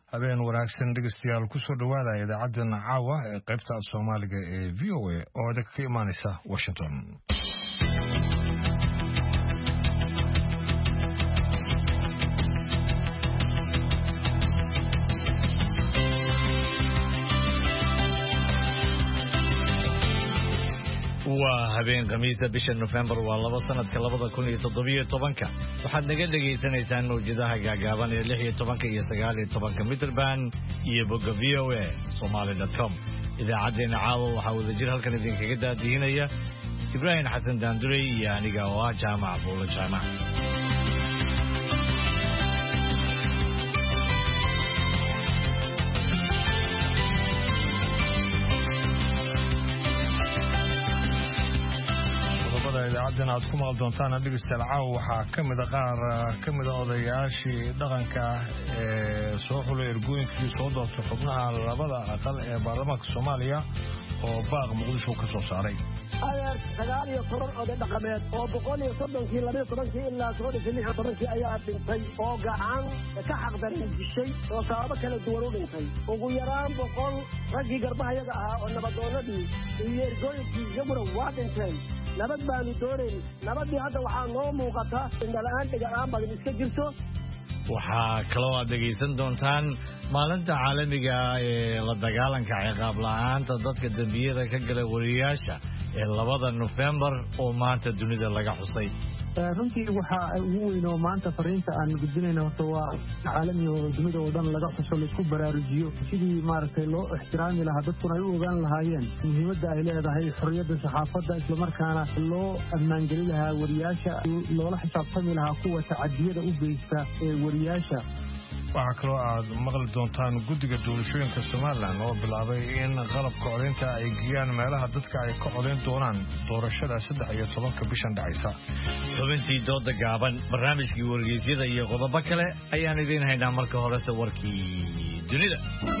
habeen wanaagsan dhegeystayaal kusoo dhowaada idaacaddan caawa ee qaybta soomaaliga ee v o a oo idinka ka imaaneysa washington waa habeen khamiisa bisha nofembar waa laba sanadka labada kun iyo toddobiyo tobanka waxaad naga dhegaysanaysaan mawjadaha gaagaaban ee lix iyo tobanka iyo sagaal iyo tobanka mitrband iyo bogga v o a somaly com idaacaddeenna caawa waxaa wadajir halkan idinkaga daadihinaya ibraahim xasan daandurey iyo aniga oo ah jaamac buulo jaamac idaacaddan aad ku maqal doontaan dhegeystayaal caawa waxaa ka mida qaar ka mida odayaashii dhaqanka ee soo xulay ergooyinkii soo doortay xubnaha labada aqal ee baarlamaanka soomaaliya oo baaq muqdisho ka soo saaray adeer sagaal iyo toban oday dhaqameed oo boqol iyo soddonkii labiyo tobankii ilaa soodhinkii lix iyo tobankii ayaa dhintay oo gacan ka xaqdarin dishay oo sababo kala duwan u dhintay ugu yaraan boqol raggii garbahayaga ahaa oo nabadoonadii iyo ergooyinkii iyaguna waa dhinteen nabad baanu doonayn nabadii hadda waxaa noo muuqata indhala-aan dhiga-aan badan iska jirto waxaa kaloo aad dhegaysan doontaan maalinta caalamiga ee la dagaalanka ciqaab la-aanta dadka dembiyada ka gala wariyayaasha ee labada nofembar oo maanta dunida laga xusay runtii waxaa ugu weyn oo maanta fariinta aan gudbinayna horta waa caalami oo dunida oo dhan laga xuso laisku baraarujiyo sidii maaragtay loo ixtiraami lahaa dadkuna ay u ogaan lahaayeen muhiimadda ay leedahay xorriyadda saxaafadda islamarkaana loo ammaangeli lahaa wariyaasha loola xisaabtami lahaa kuwa tacadiyada u geysta ee wariyaasha waxaa kaloo aad maqli doontaan guddiga doorashooyinka somalilan oo bilaabay in qalabka codaynta ay geeyaan meelaha dadka ay ka codayn doonaan doorashada saddex iyo tobanka bishan dhacaysa xubintii dooda gaaban barnaamijkii wargeysyada iyo qodobo kale ayaan idiin haynaa marka horese warkii dunida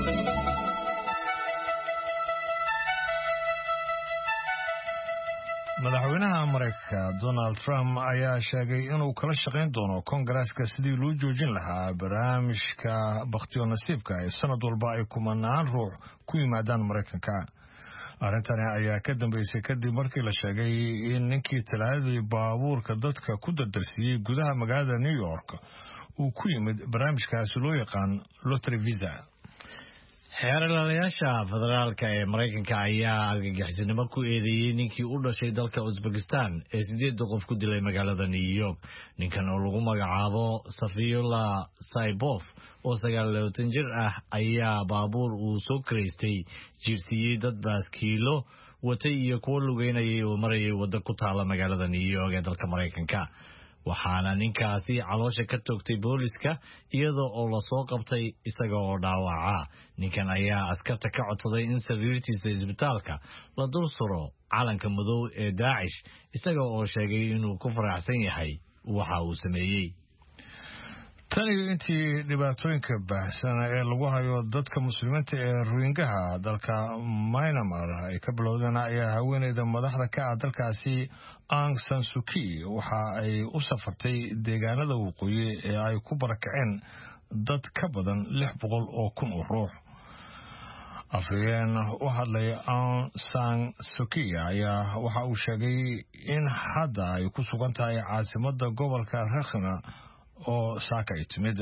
madaxweynaha maraykanka donald trump ayaa sheegay inuu kala shaqayn doono kongareeska sidii loo joojin lahaa barnaamijka bakhtiyo nasiibka ee sanad walba ay kumanaan ruux ku yimaadaan maraykanka arrintani ayaa ka dambeysay kadib markii la sheegay in ninkii talaadadii baabuurka dadka ku dardarsiiyey gudaha magaalada new york uu ku yimid barnaamijkaasi loo yaqaan lotry visa xeeralayaasha federaalka ee maraykanka ayaa argagixisnimo ku eedeeyey ninkii u dhashay dalka uzbekistan ee sideedda qof ku dilay magaalada new york ninkan oo lagu magacaabo safiyula saibof oo sagaal labaatan jir ah ayaa baabuur uu soo karaystay jiirsiiyey dad baaskiilo watay iyo kuwo lugeynayay oo marayay waddo ku taala magaalada new york ee dalka maraykanka waxaana ninkaasi caloosha ka toogtay booliska iyadoo oo lasoo qabtay isaga oo dhaawaca ninkan ayaa askarta ka codsaday in sariirtiisa isbitaalka la dul suro calanka madow ee daacish isaga oo sheegay inuu ku faraxsan yahay waxa uu sameeyey taniyo intii dhibaatooyinka baahsan ee lagu hayo dadka muslimiinta ee ruingaha dalka mynamar ay ka bilowdeen ayaa haweeneyda madaxda ka ah dalkaasi ang sansuki waxa ay u safartay deegaanada waqooyi ee ay ku barakaceen dad ka badan lix boqol oo kun oo ruux afhayeen u hadlay ang san suki ayaa waxa uu sheegay in hadda ay ku sugan tahay caasimada gobolka rakhna oo saaka ay timid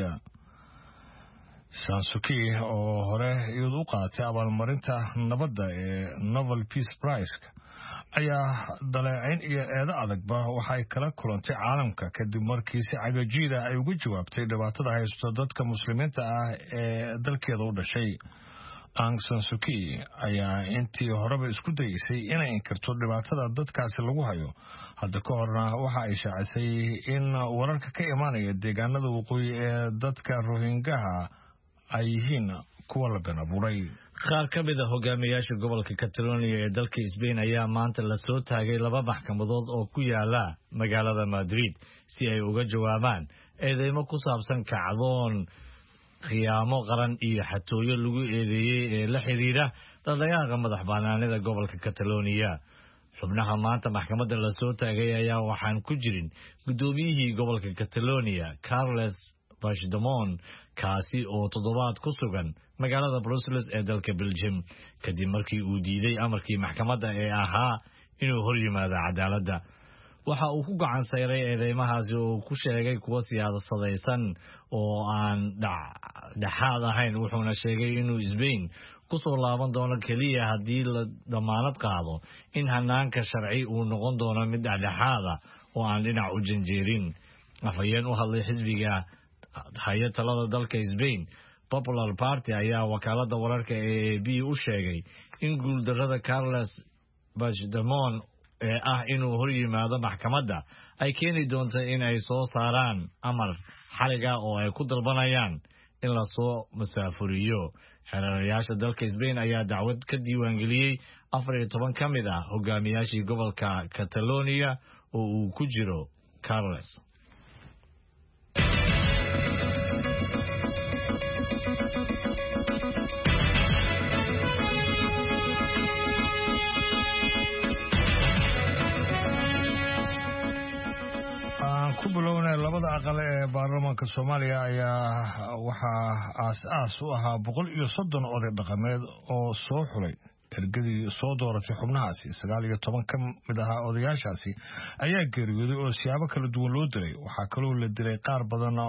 sansuki oo hore iyadu u qaadatay abaalmarinta nabadda ee novel peace price ayaa daleecayn iyo eedo adagba waxay kala kulantay caalamka kadib markii si cagajiida ay uga jawaabtay dhibaatada haysto dadka muslimiinta ah ee dalkeeda u dhashay ang sansuki ayaa intii horeba isku dayeysay inay inkirto dhibaatada dadkaasi lagu hayo hadda ka horna waxa ay shaacisay in wararka ka imaanaya deegaanada waqooyi ee dadka rohingaha ay yihiin kuwa la been abuuray qaar ka mid a hogaamiyaasha gobolka catalonia ee dalka sbain ayaa maanta lasoo taagay laba maxkamadood oo ku yaala magaalada madrid si ay uga jawaabaan eedeymo ku saabsan kacdoon khiyaamo qaran iyo xatooyo lagu eedeeyey ee la xidhiidha dhaldhaqaaqa madax banaanida gobolka catalonia xubnaha maanta maxkamadda lasoo taagay ayaa waxaan ku jirin guddoomiyihii gobolka catalonia carles bashdamon kaasi oo toddobaad ku sugan magaalada brussels ee dalka belgium kadib markii uu diiday amarkii maxkamadda ee ahaa inuu hor yimaado cadaaladda waxa uu ku gacan sayray eedeymahaasi oo uu ku sheegay kuwa siyaasadaysan oo aan dhexaad ahayn wuxuuna sheegay inuu sbain kusoo laaban doono keliya haddii la damaanad qaado in hanaanka sharci uu noqon doono mid dhexdhexaada oo aan dhinac u janjeerin afhayeen u hadlay xisbiga haya talada dalka sbain popular party ayaa wakaalada wararka ee a b u sheegay in guuldarada carles bachdemon ee ah inuu hor yimaado maxkamadda ay keeni doonto in ay soo saaraan amar xaliga oo ay ku dalbanayaan in lasoo masaafuriyo xereerayaasha dalka sbain ayaa dacwad ka diiwaangeliyey afar iyo toban ka mid ah hogaamiyaashii gobolka catalonia oo uu ku jiro carles ku bilowna labada aqal ee baarlamaanka soomaaliya ayaa waxaa aas-aas u ahaa boqol iyo soddon oday dhaqameed oo soo xulay ergadii soo dooratay xubnahaasi sagaal iyo toban ka mid ahaa odayaashaasi ayaa geeriyooday oo siyaabo kala duwan loo dilay waxaa kaloo la dilay qaar badan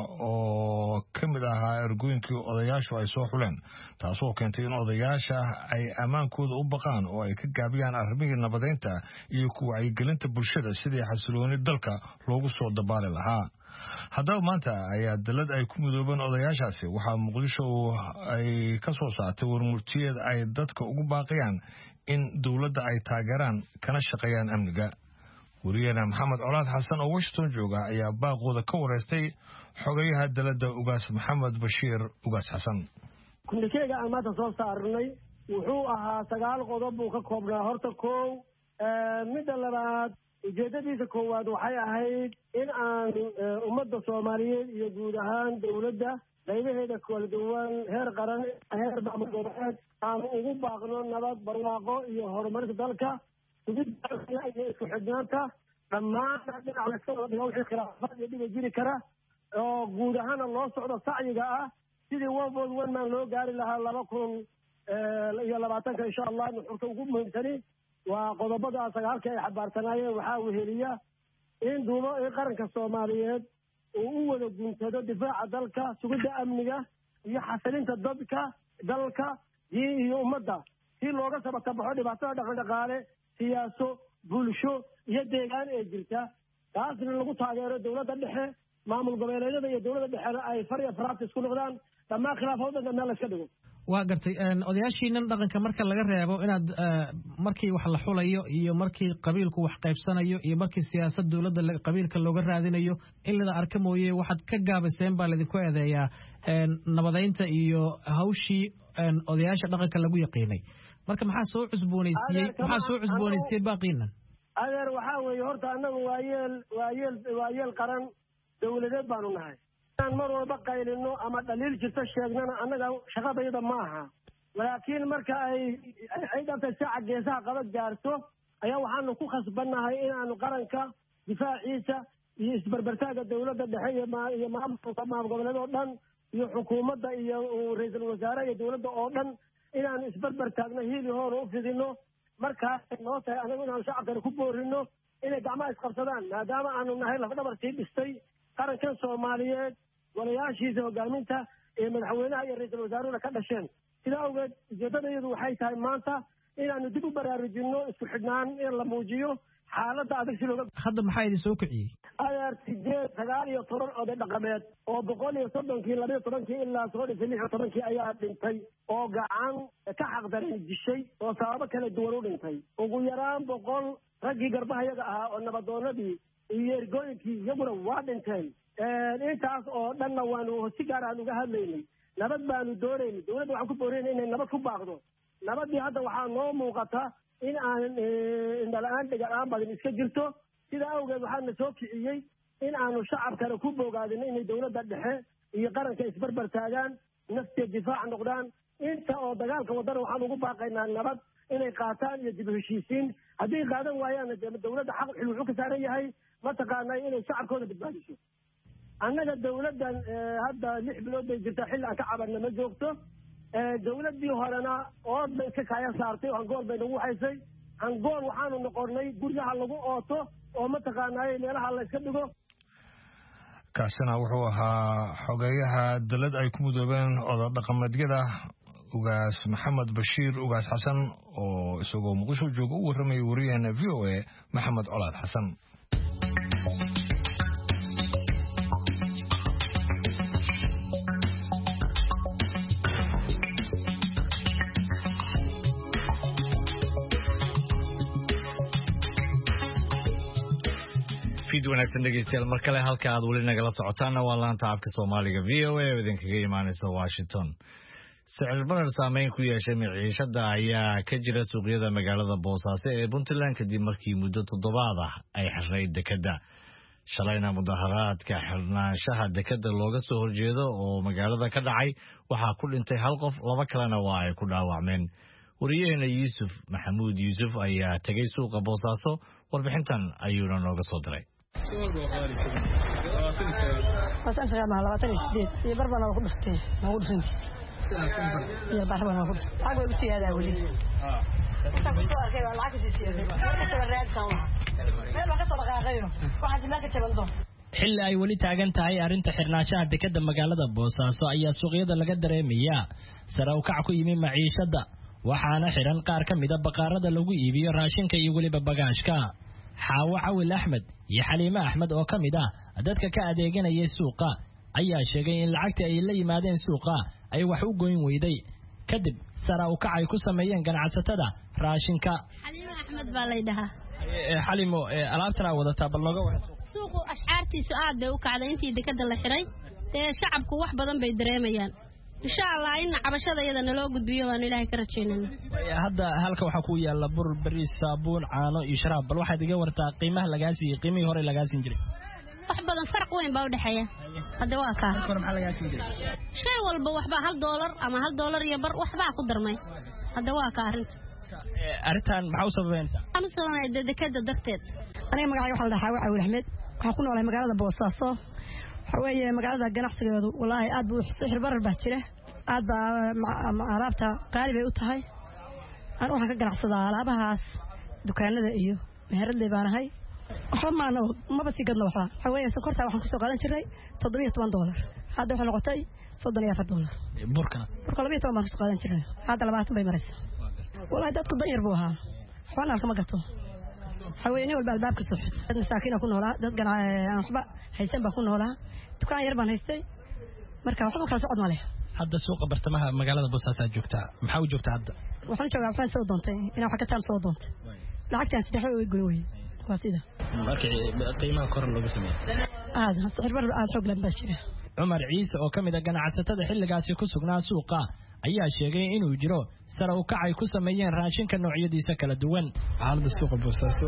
oo ka mid ahaa ergooyinkii odayaashu ay soo xuleen taasoo keentay in odayaasha ay ammaankooda u baqaan oo ay ka gaabiyaan arrimihii nabadeynta iyo ku wacyigelinta bulshada sidii xasilooni dalka loogu soo dabaali lahaa haddaba maanta ayaa dalad ay ku midoobeen odayaashaasi waxaa muqdisho ay ka soo saartay warmurtiyeed ay dadka ugu baaqayaan in dowladda ay taageeraan kana shaqeeyaan amniga wariyeena maxamed colaad xasan oo washington jooga ayaa baaqooda ka wareystay xogayaha dalada ugaas maxamed bashiir ugaas xasan kumnikeyga aan maanta soo saarnay wuxuu ahaa sagaal qodob buu ka koobnaa horta kow midda labaad ujeedadiisa koowaad waxay ahayd in aan ummadda soomaaliyeed iyo guud ahaan dowladda qaybaheeda kala duwan heer qaran heer maamulgoboleed aan ugu baaqno nabad barwaaqo iyo horumarinta dalka sugidda iyo isku xidhnaanta dhammaan dhinac layska wada dhigo wixii khilaafaad iyo dhiba jiri kara oo guud ahaana loo socdo sacyiga ah sidii one vote one man loo gaari lahaa laba kun iyo labaatanka insha allah nuxurka ugu muhiimsani waa qodobada sagaalka ay xabaarsanaayeen waxaa weheliya in duubo in qaranka soomaaliyeed uu u wada guntado difaaca dalka sugidda amniga iyo xasilinta dadka dalka diin iyo ummadda si looga sabatabaxo dhibaatada dhaqandhaqaale siyaaso bulsho iyo deegaan ee jirta taasna lagu taageero dowladda dhexe maamul goboleedyada iyo dowladda dhexena ay far iyo faraatis ku noqdaan dhammaan khilaafoodanka meel layska dhigo waa gartay odayaashiinan dhaqanka marka laga reebo inaad markii wax la xulayo iyo markii qabiilku wax qaybsanayo iyo markii siyaasad dowladda qabiilka looga raadinayo in lada arka mooye waxaad ka gaabiseen baa laydinku eedeeyaa nabadeynta iyo hawshii odayaasha dhaqanka lagu yaqiinay marka maxaa soo cusboonaysiiyey maxaa soo cusboonaysiiyey baaqiinan adeer waxaa weeye horta annagu waa yeel waa yeel waa yeel qaran dowladeed baanu nahay inaan mar walba qaylino ama dhaliil jirto sheegnana annaga shaqadayda ma aha laakiin marka ay ay dhabtay saaca geesaha qaba gaarto ayaa waxaanu ku khasbannahay inaanu qaranka difaaciisa iyo isberbertaaga dowladda dhexe iyo iyo maamulka maamul goboleed oo dhan iyo xukuumadda iyo ra-iisul wasaare iyo dowladda oo dhan inaanu isberber taagno hiili hoona u fidino markaasay noo tahay anagu inaanu shacabkana ku boorino inay gacmaha isqabsadaan maadaama aanu nahay lafdhabartii dhistay qarankan soomaaliyeed golayaashiisa hogaaminta ee madaxweynaha iyo ra-iisul wasaaruhuna ka dhasheen sidaa awgeed ujeedadayadu waxay tahay maanta inaanu dib u baraarujinno isku xidhnaan in la muujiyo xaaladda adag si looga hadda maxaa idin soo kiciyey adeer sideed sagaal iyo toban oday dhaqameed oo boqol iyo soddonkii labayo tobankii ilaa soo dhisay lix iyo tobankii ayaa dhintay oo gacan ka xaqdaran dishay oo sababo kala duwan u dhintay ugu yaraan boqol raggii garbahayaga ahaa oo nabadoonadii iyo ergooyinkii iyaguna waa dhinteen intaas oo dhanna waanu si gaar aan uga hadlaynay nabad baanu doonaynay dowladda waxaan ku boorayna inay nabad ku baaqdo nabaddii hadda waxaa noo muuqata in aan indhala-aan dhiga-aan badan iska jirto sidaa awgeed waxaana soo kiciyey in aanu shacabkana ku bogaadino inay dowladda dhexe iyo qaranka isbarbar taagaan naftiya difaac noqdaan inta oo dagaalka wadana waxaan ugu baaqaynaa nabad inay qaataan iyo dib heshiisiin haddii qaadan waayaanna dowladda xaq xil wuxuu ka saaran yahay mataqaanaa inay shacabkooda badbaadiso annaga dawladdan hadda lix bilood bay jirtaa xilli aan ka cabanna ma joogto dawladdii horena ood bay ka kaya saartay hangool bay nagu haysay hangool waxaanu noqonnay guryaha lagu ooto oo mataqaanaaye meelaha la yska dhigo kaasina wuxuu ahaa xogeeyaha dalad ay ku mudoobeen oda dhaqameedyada ugaas maxamed bashiir ugaas xasan oo isagoo muqdisho jooga u warramayay wariyaheena v o a maxamed colaad xasan fid wanaagsan dhegeystayaal mar kale halka aad weli nagala socotaanna waa laanta afka soomaaliga v o a oo idinkaga imaaneysa washington sicir barar saameyn ku yeeshay miciishada ayaa ka jira suuqyada magaalada boosaaso ee puntland kadib markii muddo toddobaad ah ay xirnayd dekadda shalayna mudaharaadka xirnaanshaha dekadda looga soo horjeedo oo magaalada ka dhacay waxaa ku dhintay hal qof laba kalena waa ay ku dhaawacmeen wariyaheena yuusuf maxamuud yuusuf ayaa tegay suuqa boosaaso warbixintan ayuuna nooga soo diray labaatan iyo sideed iyo bar baa noogu dhuftay noogu dhufantay iyo bar baa noogu dhuftay lacag way u siyaadaa weli intaan ku soo arkay baa lacag kasii siyaaday marka jaban raadsan waa meel baan ka soo dhaqaaqayo waxaasi meel ka jaban doon xilli ay weli taagan tahay arrinta xirnaanshaha dekadda magaalada boosaaso ayaa suuqyada laga dareemayaa sare u kac ku yimi maciishadda waxaana xidhan qaar ka mida baqaarada lagu iibiyo raashinka iyo weliba bagaashka xaawo cawil axmed iyo xaliime axmed oo ka mid ah dadka ka adeeganayay suuqa ayaa sheegay in lacagtii ay la yimaadeen suuqa ay wax u goyn weyday kadib sara u kac ay ku sameeyeen ganacsatada raashinka xaliime axmed baa lay dhahaa xalimo alaabtanaa wadataa bal nooga waran suuqu ashcaartiisu aad bay u kacday intii dekadda la xiray dee shacabku wax badan bay dareemayaan insha allah in cabashada iyada naloo gudbiyo waanu ilaahay ka rajaynana hadda halka waxaa ku yaala bur bariis saabuun caano iyo sharaab bal waxaad iga wartaa qiimaha lagaa siiyey qiimihii hore lagaa siin jiray wax badan farq weyn baa udhexeeya hadde waa kaa shay walba waxbaa hal doolar ama hal doolar iyo bar waxbaa ku darmay hadde waa ka arrinta arrintan maxaa u sababeynaysaa waxaan u sababaya dee dekada darteed aniga magacayga waxaa la dhahaa waa cawil axmed waxaan ku noolahay magaalada boosaaso waxaa weeye magaalada ganacsigeedu wallaahi aad buu sixir barar baa jira aad baa alaabta qaali bay u tahay an waxaan ka ganacsadaa alaabahaas dukaanada iyo meheradley baan ahay waxba maana maba sii gadno waxba waxaa weeye sokortaa waxaan kusoo qaadan jirnay toddobiyo toban doolar hadda waxay noqotay soddon iyo afar doolar burkana burka labiyo toban baan kusoo qaadan jirnay hadda labaatan bay maraysa wallaahi dadku dan yar buu ahaa waxbana halkama gato waxaa weeye nin walba albaabka soo xid dad masaakiina ku noolaa dad aan waxba haysan baan ku noolaa dukaan yar baan haystay marka waxba kala socod ma leh hadda suuqa bartamaha magaalada boosaasaa joogtaa maxaa u joogtaa hadda waxaan u joogaa waxaan soo doontay inaan wax ka taan soo doontay lacagtaan saddex way goyn weye waa sida markii qiimaha kor loogu sameeyey aad sixirbar aad xoog lan baa jira cumar ciise oo ka mid a ganacsatada xilligaasi ku sugnaa suuqa ayaa sheegay inuu jiro sare u kac ay ku sameeyeen raashinka noocyadiisa kala duwan xaaladda suuqa boosaaso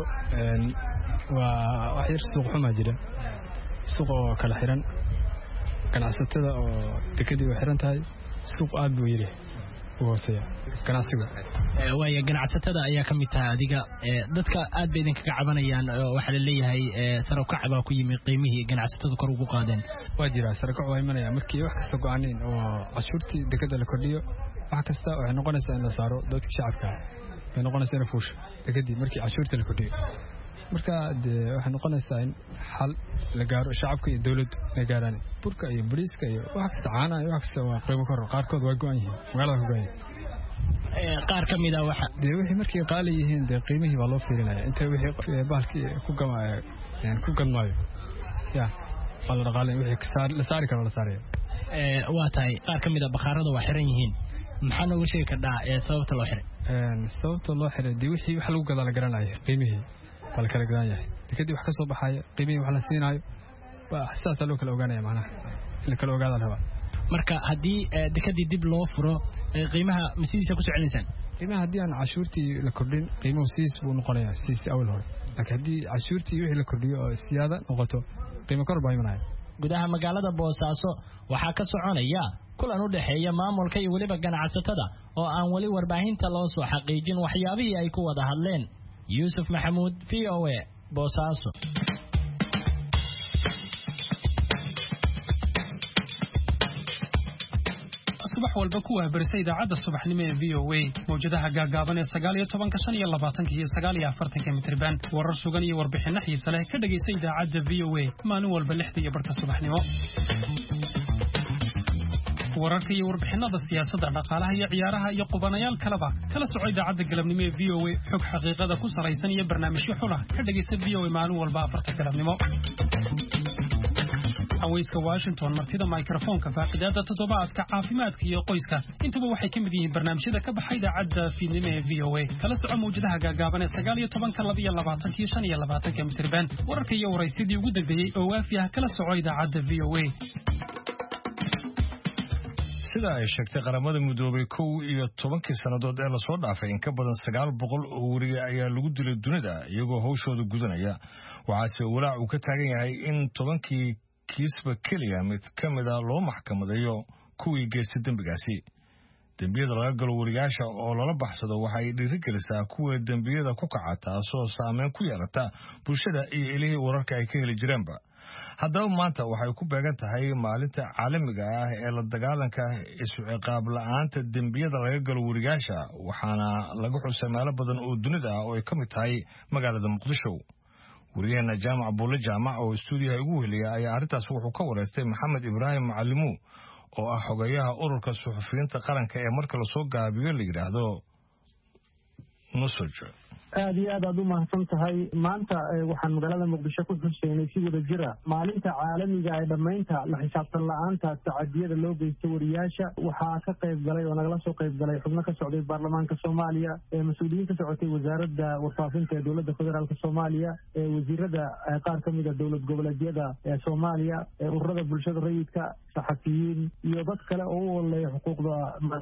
waa wax yar suuq xumaa jira suuq oo kala xiran ganacsatada oo dekadii way xiran tahay suuq aad buu yiri u hooseeya ganacsigu waaya ganacsatada ayaa ka mid tahay adiga dadka aad bay idinkaga cabanayaan waxaa laleeyahay sare u kac baa ku yimi qiimihii ganacsatada kor ugu qaadeen waa jira sare kac waa imanaya markii wax kasta go-aaneen oo cashuurtii dekada la kordhiyo wax kasta waxay noqonaysaa in la saaro dadka shacabka bay noqonaysaa in fuusho dekadii markii cashuurtii la kordhiyo marka dee waxay noqonaysaa in xal la gaaro shacabka iyo dowladdu inay gaaraan burka iyo bariiska iyo wax kasta caanaha iyo wax kasta waa qiimo kor qaarkood waa go-an yihiin magaalada ka go-an yihiin qaar ka mid a waxa dee wixii markay qaali yihiin dee qiimihii baa loo fiirinaya inta wixii bahalkii ku gama ku gadmaayo ya waa la dhaqaalay wixii la saari karo la saaraya waa tahay qaar ka mid a bakhaarada waa xiran yihiin maxaa nooga sheegi kardhaa ee sababta loo xiray sababta loo xiray dee wixii wax lagu gadaa la garanaya qiimihii waa la kala gadan yahay dekadii wax ka soo baxaya qiimihii wax la siinaayo sidaasaa loo kala ogaanaya macnaha in la kala ogaada la rabaa marka haddii dekadii dib loo furo qiimaha ma sidiisa ku soo celinaysaan qiimaha haddii aan cashuurtii la kordhin qiimuhu sidiis buu noqonayaa sidiis awal hore laakiin haddii cashuurtii wixii la kordhiyo oo siyaada noqoto qiimo kor baa imanaya gudaha magaalada boosaaso waxaa ka soconaya kulan u dhexeeya maamulka iyo weliba ganacsatada oo aan weli warbaahinta loo soo xaqiijin waxyaabihii ay ku wada hadleen yuusuf maxamuud v o a boosaaso subax walba ku wahbarisa idaacadda subaxnimo ee v o a mawjadaha gaagaaban ee sagaal iyo tobanka shan iyo labaatanka iyo sagaal iyo afartanka mitriban warar sugan iyo warbixinno xiise leh ka dhegaysa idaacadda v o a maalin walba lixda iyo barhka subaxnimo wararka iyo warbixinada siyaasadda dhaqaalaha iyo ciyaaraha iyo qubanayaal kaleba kala soco idaacadda galabnimo ee v o a xog xaqiiqada ku salaysan iyo barnaamijyo xulah ka dhegaysa v o a maalin walba afarta galabnimo haweyska washington martida mikrofoonka faaqidaada toddobaadka caafimaadka iyo qoyska intuba waxay ka mid yihiin barnaamijyada ka baxa idaacadda fiidnimo ee v o a kala soco mawjadaha gaagaaban ee sagaal iyo tobanka laba iyo labaatanka iyo shan iyo labaatanka mitriban wararka iyo waraysyadii ugu dambeeyey oo waafi ah kala soco idaacadda v o a sida ay sheegtay qaramada midoobay kow iyo tobankii sannadood ee lasoo dhaafay in ka badan sagaal boqol oo weriye ayaa lagu dilay dunida iyagoo hawshooda gudanaya waxaase walaac uu ka taagan yahay in tobankii kiisba keliya mid ka mid a loo maxkamadeeyo kuwii geystay dembigaasi dembiyada laga galo weriyaasha oo lala baxsado waxay dhiirigelisaa kuwa dembiyada ku kaca taasoo saameyn ku yeelata bulshada iyo ilihii wararka ay ka heli jireenba haddaba maanta waxay ku beegan tahay maalinta caalamiga ah ee la dagaalanka isu ciqaab la-aanta dembiyada laga galo weriyaasha waxaana laga xusay meelo badan oo dunida ah oo ay ka mid tahay magaalada muqdisho weriyaheena jaamac buulle jaamac oo stuudiyaha ugu weheliya ayaa arrintaas wuxuu ka wareystay maxamed ibraahim macalimuw oo ah xogeyaha ururka suxufiyiinta qaranka ee marka lasoo gaabiyo la yidhaahdo nusoj aada iyo aad aad u mahadsan tahay maanta waxaan magaalada muqdisho ku xuseynay si wada jira maalinta caalamiga ee dhammaynta la xisaabtan la-aanta tacadiyada loo geysto wariyaasha waxaa ka qayb galay oo nagala soo qayb galay xubno ka socday baarlamaanka soomaaliya mas-uuliyiin ka socotay wasaaradda warfaafinta ee dowladda federaalk soomaaliya wasiirada qaar ka mida dowlad goboleedyada ee soomaaliya ururada bulshada rayidka saxafiyiin iyo dad kale oo u oleeya xuquuqda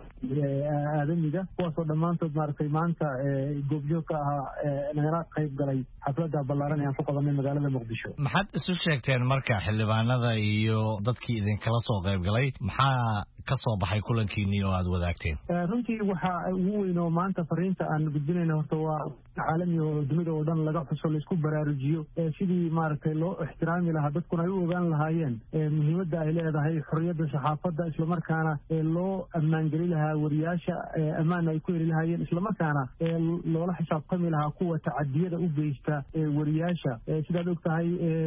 aadamiga kuwaasoo dhammaantood maaragtay maanta goobjoog ka ahaa nagala qayb galay xafladda ballaaran ee aan ku qabanay magaalada muqdisho maxaad isu sheegteen marka xildhibaanada iyo dadkii idinkala soo qayb galay maxaa ka soo baxay kulankiinii oo aad wadaagteen runtii waxa ugu weyn oo maanta fariinta aan gudbinayna horta waa caalami oo dunida oo dhan laga xuso laisku baraarujiyo sidii maaragtay loo ixtiraami lahaa dadkuna ay u ogaan lahaayeen muhiimadda ay leedahay xorriyadda saxaafadda islamarkaana loo ammaangeli lahaa wariyaasha ammaan ay ku heli lahaayeen islamarkaana loola xisaabtami lahaa kuwa tacadiyada u geysta wariyaasha sidaad og tahay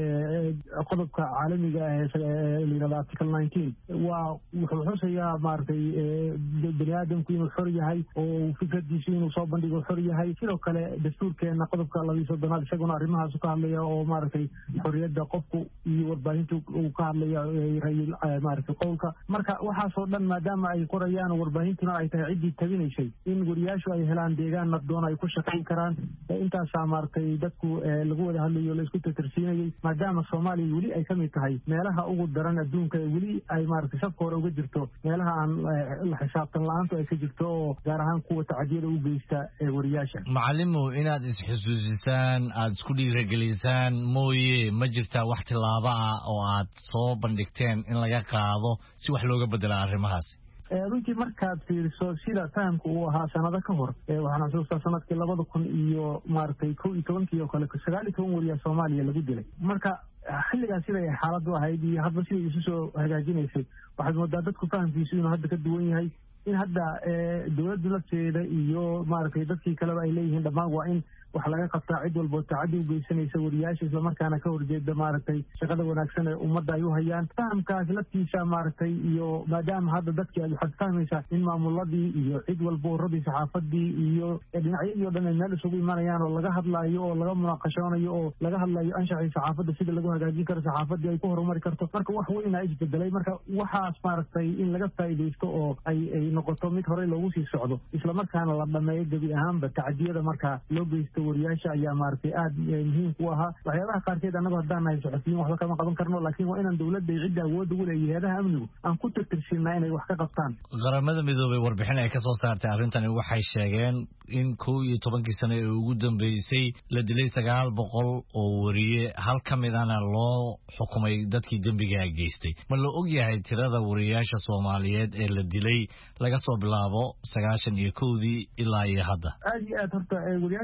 qodobka caalamiga ah layihahdo article nineteen waa wuxuu xusayaa maaragtay bani aadamku inuu xor yahay oo fikradiisu inuu soo bandhigo xor yahay sidoo kale dastuurkeena qodobka labiyo soddonaad isaguna arrimahaasu ka hadlaya oo maaragtay xorriyadda qofku iyo warbaahinta uu ka hadlaya rayil maaragtay qowlka marka waxaasoo dhan maadaama ay qorayaan warbaahintuna ay tahay ciddii tabinaysay in wariyaashu ay helaan deegaan nabdoon ay ku shaqayn karaan intaasaa maaragtay dadku lagu wada hadlayo la isku tatarsiinayay maadaama soomaaliya weli ay ka mid tahay meelaha ugu daran adduunka ee weli ay maaragtay safka hore uga jirto meelaha aan la xisaabtan la-aantu ay ka jirto oo gaar ahaan kuwa tacadiyada u geysta ee wariyaasha macalimow inaad isxusuusisaan aada isku dhiiragelisaan mooye ma jirtaa wax tillaabo ah oo aad soo bandhigteen in laga qaado si wax looga bedela arrimahaasi runtii markaad fiiriso sida fahamka uu ahaa sanado ka hor waxaan xusuustaa sanadkii labada kun iyo maaragtay kow iyo tobankii oo kale sagaal iyo toban wariyaa soomaaliya lagu dilay marka xilligaas siday xaaladdu ahayd iyo hadba siday isu soo hagaajinaysay waxaad moodaa dadku fahamkiisu inuu hadda ka duwan yahay in hadda dowladdu lafteeda iyo maaragtay dadkii kaleba ay leeyihiin dhammaan waa in wax laga qabtaa cid walboo tacaddi u geysanaysa wariyaasha islamarkaana ka horjeeda maaragtay shaqada wanaagsan ee ummadda ay u hayaan fahamkaas laftiisa maaragtay iyo maadaama hadda dadkii waxaad fahmaysaa in maamuladii iyo cid walba waradii saxaafadii iyo dhinacyadii o dhan ay meel isugu imanayaan oo laga hadlaayo oo laga munaaqashoonayo oo laga hadlayo anshaxii saxaafadda sida lagu hagaajin karo saxaafadii ay ku horumari karto marka wax weynaa isbedelay marka waxaas maaragtay in laga faa'iidaysto oo ay ay noqoto mid horey loogu sii socdo islamarkaana la dhameeyo gebi ahaanba tacadiyada marka loo geysto wariyaasha ayaa maaragtay aada muhiim ku ahaa waxyaabaha qaarkeed annago haddaan nahay soxofiyiin waxba kama qaban karno laakiin waa inaan dowladda iyo cidda awoodda ugu leeyahay hay-adaha amnigu aan ku tirtirsinaa inay wax ka qabtaan qaramada midoobay warbixin ay ka soo saartay arrintani waxay sheegeen in kow iyo tobankii sano ee ugu dambeysay la dilay sagaal boqol oo wariye hal ka midana loo xukumay dadkii dembigaa geystay ma la og yahay tirada wariyaasha soomaaliyeed ee la dilay laga soo bilaabo sagaashan iyo kowdii ilaa iyo hadda aada iyo aad horta wariyaasha soomaaliyeed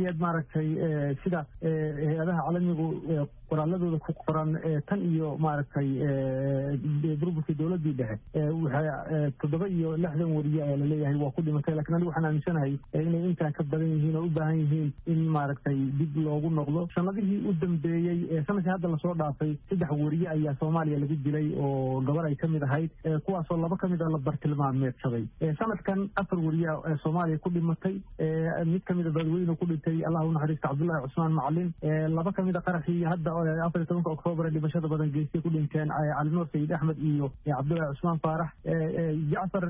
soomaaliyeed maaragtay sida hay-adaha caalamigu qoraaladooda ku qoran tan iyo maaragtay burburkii dowladii dhexe waxa toddoba iyo lixdan wariye ayaa laleeyahay waa ku dhimatay lakiin anigu waxaan aaminsanahay inay intaa ka badan yihiin oo u baahan yihiin in maaragtay dib loogu noqdo sanadihii u dambeeyey sanadkii hadda lasoo dhaafay saddex wariye ayaa soomaaliya lagu dilay oo gabar ay kamid ahayd kuwaasoo laba kamid a la bartilmaameedsaday sanadkan afar wariye ee soomaaliya ku dhimatay mid kamid a dadweyne ku dhintay allah u naxariista cabdullaahi cusmaan macalin laba kamid a qaraxii hadda afar iyo tobanka oktoobar ee dhimashada badan geystay ku dhinteen calinuur sayid axmed iyo cabdullaahi cusmaan faarax jacfar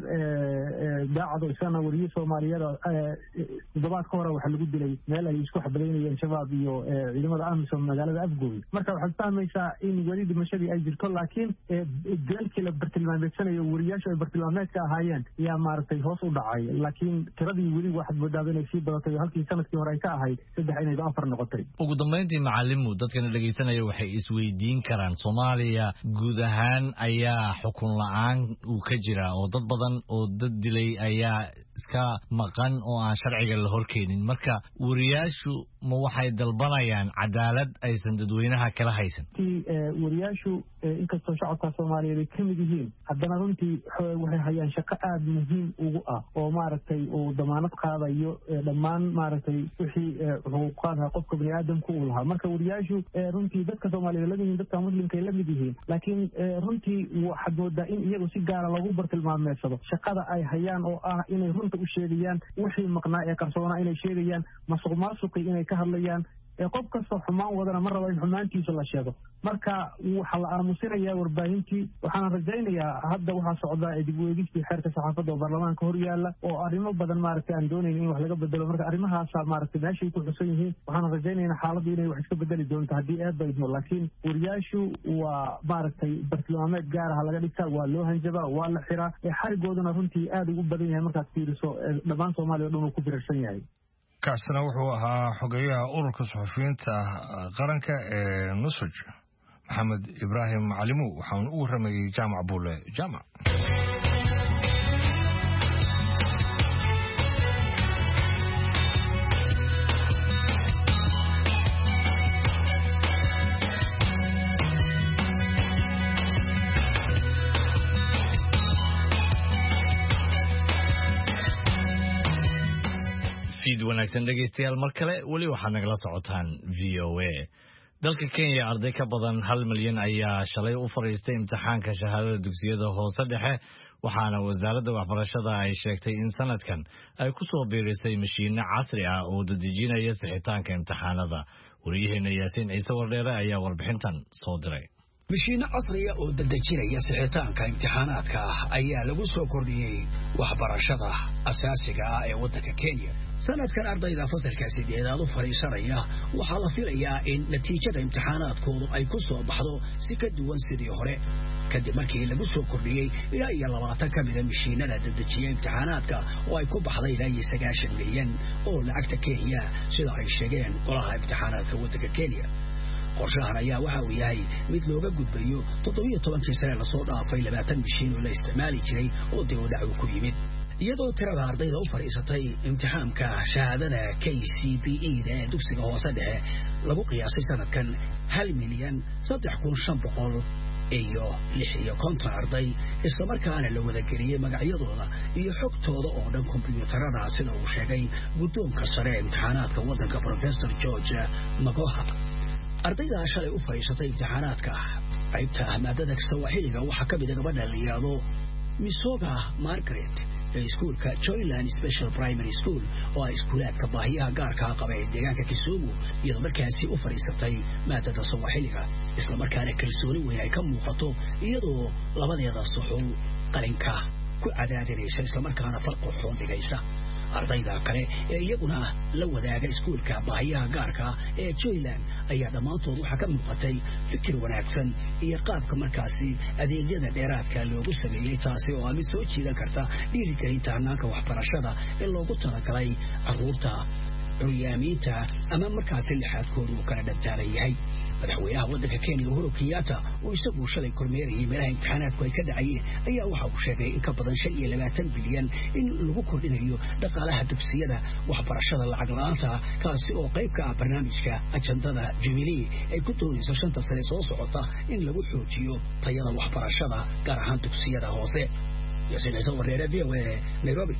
daacado isagana wariye soomaaliyada toddobaad ka hore waxaa lagu dilay meel ay isku xabadaynayeen shabaab iyo ciidamada amisom magaalada afgooy marka waxaad fahmaysaa in weli dhimashadii ay jirto laakiin deelkii la bartilmaameedsanayo wariyaashu ay bartilmaameedka ahaayeen ayaa maaragtay hoos u dhacay laakiin tiradii weli waxaad moodaaba inay sii badatay oo halkii sanadkii hore ay ka ahayd saddex inayba afar noqotay ugu dambayntii macalimu dadkana dhegaysanaya waxay isweydiin karaan soomaaliya guud ahaan ayaa xukun la-aan uu ka jiraa oo dad badan oo dad dilay ayaa iska maqan oo aan sharciga la horkeenin marka wariyaashu ma waxay dalbanayaan cadaalad aysan dadweynaha kala haysan wariyaashu inkastoo shacabka soomaaliyeed ay ka mid yihiin haddana runtii waxay hayaan shaqo aada muhiim ugu ah oo maaragtay uu damaanad qaadayo dhammaan maaragtay wixii xuquuqaadha qofka bani aadamka uu lahaa marka wariyaashu runtii dadka soomaaliyeed lamid yihiin dadka muslimka ay lamid yihiin laakiin runtii waxaad moodaa in iyagu si gaara lagu bartilmaameedsado shaqada ay hayaan oo ah inay runta u sheegayaan wixii maqnaa ee qarsoonaa inay sheegayaan masuq maasuqi inay ka hadlayaan qof kastoo xumaan wadana ma rabo in xumaantiisa la sheego marka waxaa la aamusinayaa warbaahintii waxaana rajaynayaa hadda waxaa socdaa dib u eegistii xeerka saxaafadda oo baarlamaanka hor yaalla oo arrimo badan maaragtay aan doonayn in wax laga bedelo marka arrimahaasa maaragtay meeshay ku xusan yihiin waxaana rajaynaynaa xaaladdu inay wax iska bedeli doonto haddii eedba idmo laakiin wariyaashu waa maaragtay bartilmaameed gaaraha laga dhigtaa waa loo hanjabaa waa la xiraa xarigooduna runtii aada ugu badan yahay markaad fiiriso dhammaan soomaaliya o dhan uu ku birarsan yahay kaasina wuxuu ahaa xogeyaha ururka suxufiyiinta qaranka ee nusuj maxamed ibraahim macalimu waxaanu u warramayey jaamac buule jaamac fiid wanaagsan dhegaystayaal mar kale weli waxaad nagala socotaan v o a dalka kenya arday ka badan hal milyan ayaa shalay u fadhiistay imtixaanka shahaadada dugsiyada hoose dhexe waxaana wasaaradda waxbarashada ay sheegtay in sanadkan ay ku soo biirisay mashiinno casri ah oo dadejinaya sixitaanka imtixaanada wariyaheena yaasiin ciise wardheere ayaa warbixintan soo diray mashiinno casriya oo dadejinaya sixitaanka imtixaanaadka ah ayaa lagu soo kordhiyey waxbarashada asaasiga ah ee waddanka kenya sanadkan ardayda fasalka sideedaad u fadhiisanaya waxaa la filayaa in natiijada imtixaanaadkoodu ay ku soo baxdo si ka duwan sidii hore kadib markii lagu soo kordhiyey ilaa iyo labaatan ka mida mashiinada dadejiya imtixaanaadka oo ay ku baxday ilaa iyo sagaashan milyan oo lacagta kenya sida ay sheegeen golaha imtixaanaadka waddanka kenya qorshahan ayaa waxa uu yahay mid looga gudbayo toddobiyo tobankii sane lasoo dhaafay labaatan mashiin oo la isticmaali jiray oo dib u dhac uu ku yimid iyadoo tirada ardayda u fadhiisatay imtixaamka shahaadada k c b e da ee dugsiga hoose dhexe lagu qiyaasay sanadkan hal milyan saddex kun shan boqol iyo lix iyo konton arday islamarkaana la wadageliyey magacyadooda iyo xogtooda oo dhan kombyuutarada sida uu sheegay guddoonka sare ee imtixaanaadka waddanka professor george magoha ardayda shalay u fadhiisatay imtixaanaadka qaybta maadada sawaaxiliga waxaa ka mida gabadha la yidhaahdo misoga margaret ee iskuulka joyland special primary school oo ah iskuulaadka baahiyaha gaarkaa qaba ee deegaanka kisumu iyadoo markaasi u fadhiisatay maadada sawaaxiliga islamarkaana kalsooni weyn ay ka muuqato iyadoo labadeeda suxul qalinka ku cadaadinaysa islamarkaana farqoxoon dhigaysa ardayda kale ee iyaguna la wadaaga iskuulka baahiyaha gaarka ee joyland ayaa dhammaantood waxaa ka muuqatay fikir wanaagsan iyo qaabka markaasi adeegyada dheeraadka loogu sameeyey taasi oo ah mid soo jiidan karta dhiirigelinta hanaanka waxbarashada ee loogu talagalay caruurta curyaamiinta ama markaasi lixaadkoodu uu kala dhantaalan yahay madaxweynaha waddanka kenya uhuru kenyatta oo isagu shalay kormeerayay meelaha imtixaanaadku ay ka dhacayeen ayaa waxa uu sheegay in ka badan shan iyo labaatan bilyan in lagu kordhinayo dhaqaalaha dugsiyada waxbarashada lacag la-aanta kaasi oo qayb ka ah barnaamijka ajandada jubilee ay ku doonayso shanta sane soo socota in lagu xoojiyo tayada waxbarashada gaar ahaan dugsiyada hoose yaasiin ciise wareere v o a nairobi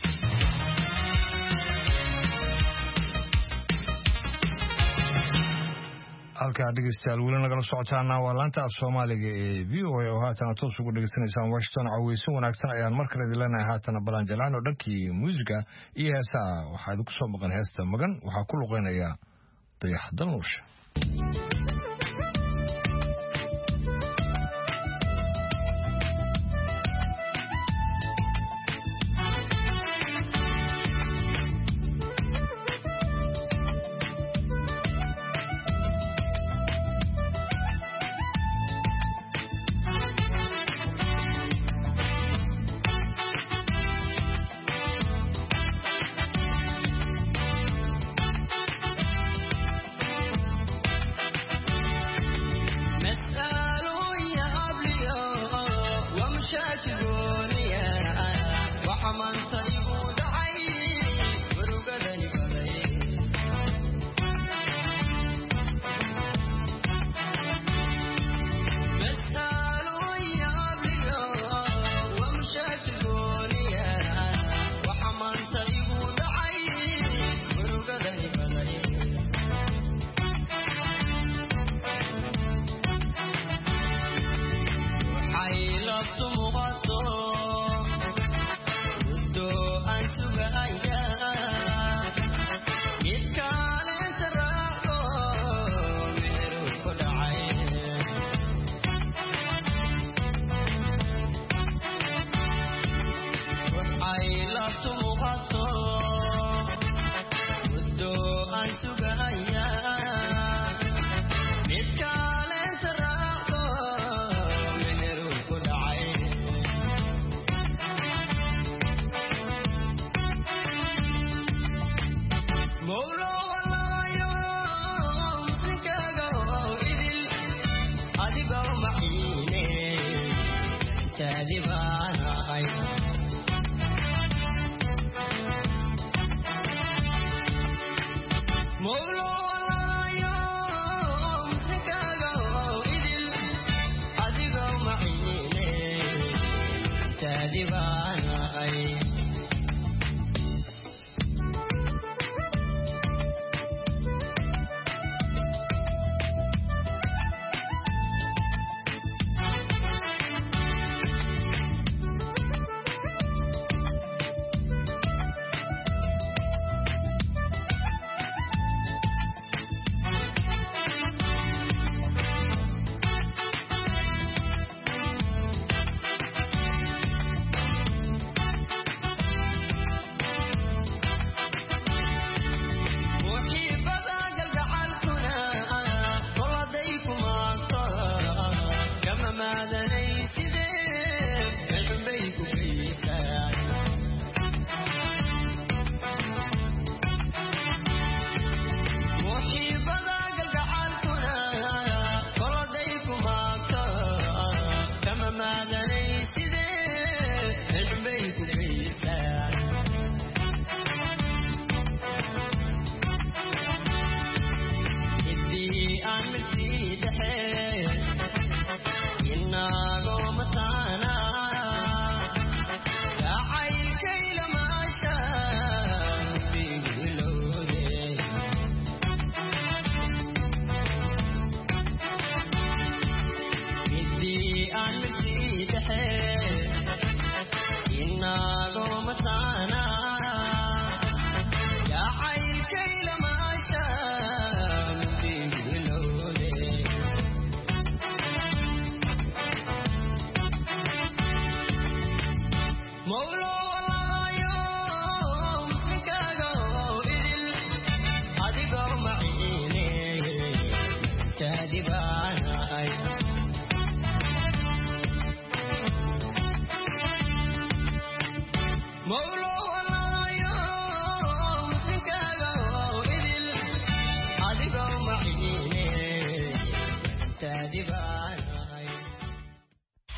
halkaa dhegeystayaal weli nagala socotaana waa laanta af soomaaliga ee v o a oo haatana toos ugu dhegeysanaysaan washington caweysin wanaagsan ayaan mar kale idin leenahay haatana balan jalcano dhankii muusiga iyo heesaha waxaa idinku soo maqan heesta magan waxaa ku luqeynaya dayax dalnuusha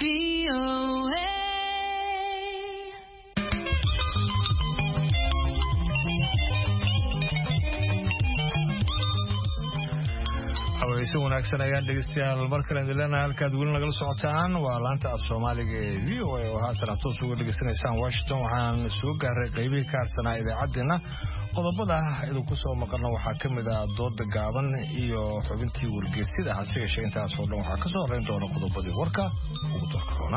haweyse wanaagsan ayaan dhegeystayaal mar kale idin leenahay halkaad weli nagala socotaan waa laanta af soomaaliga ee v o a oo haatan aad toos uga dhegeysanaysaan washington waxaan soo gaaray qaybihii ka harsanaa idaacaddeenna qodobada idinku soo maqalna waxaa ka mid ah dooda gaaban iyo xubintii wargeysida hase yeeshee intaas oo dhan waxaa ka soo horreyn doona qodobadii warka ugu darka roona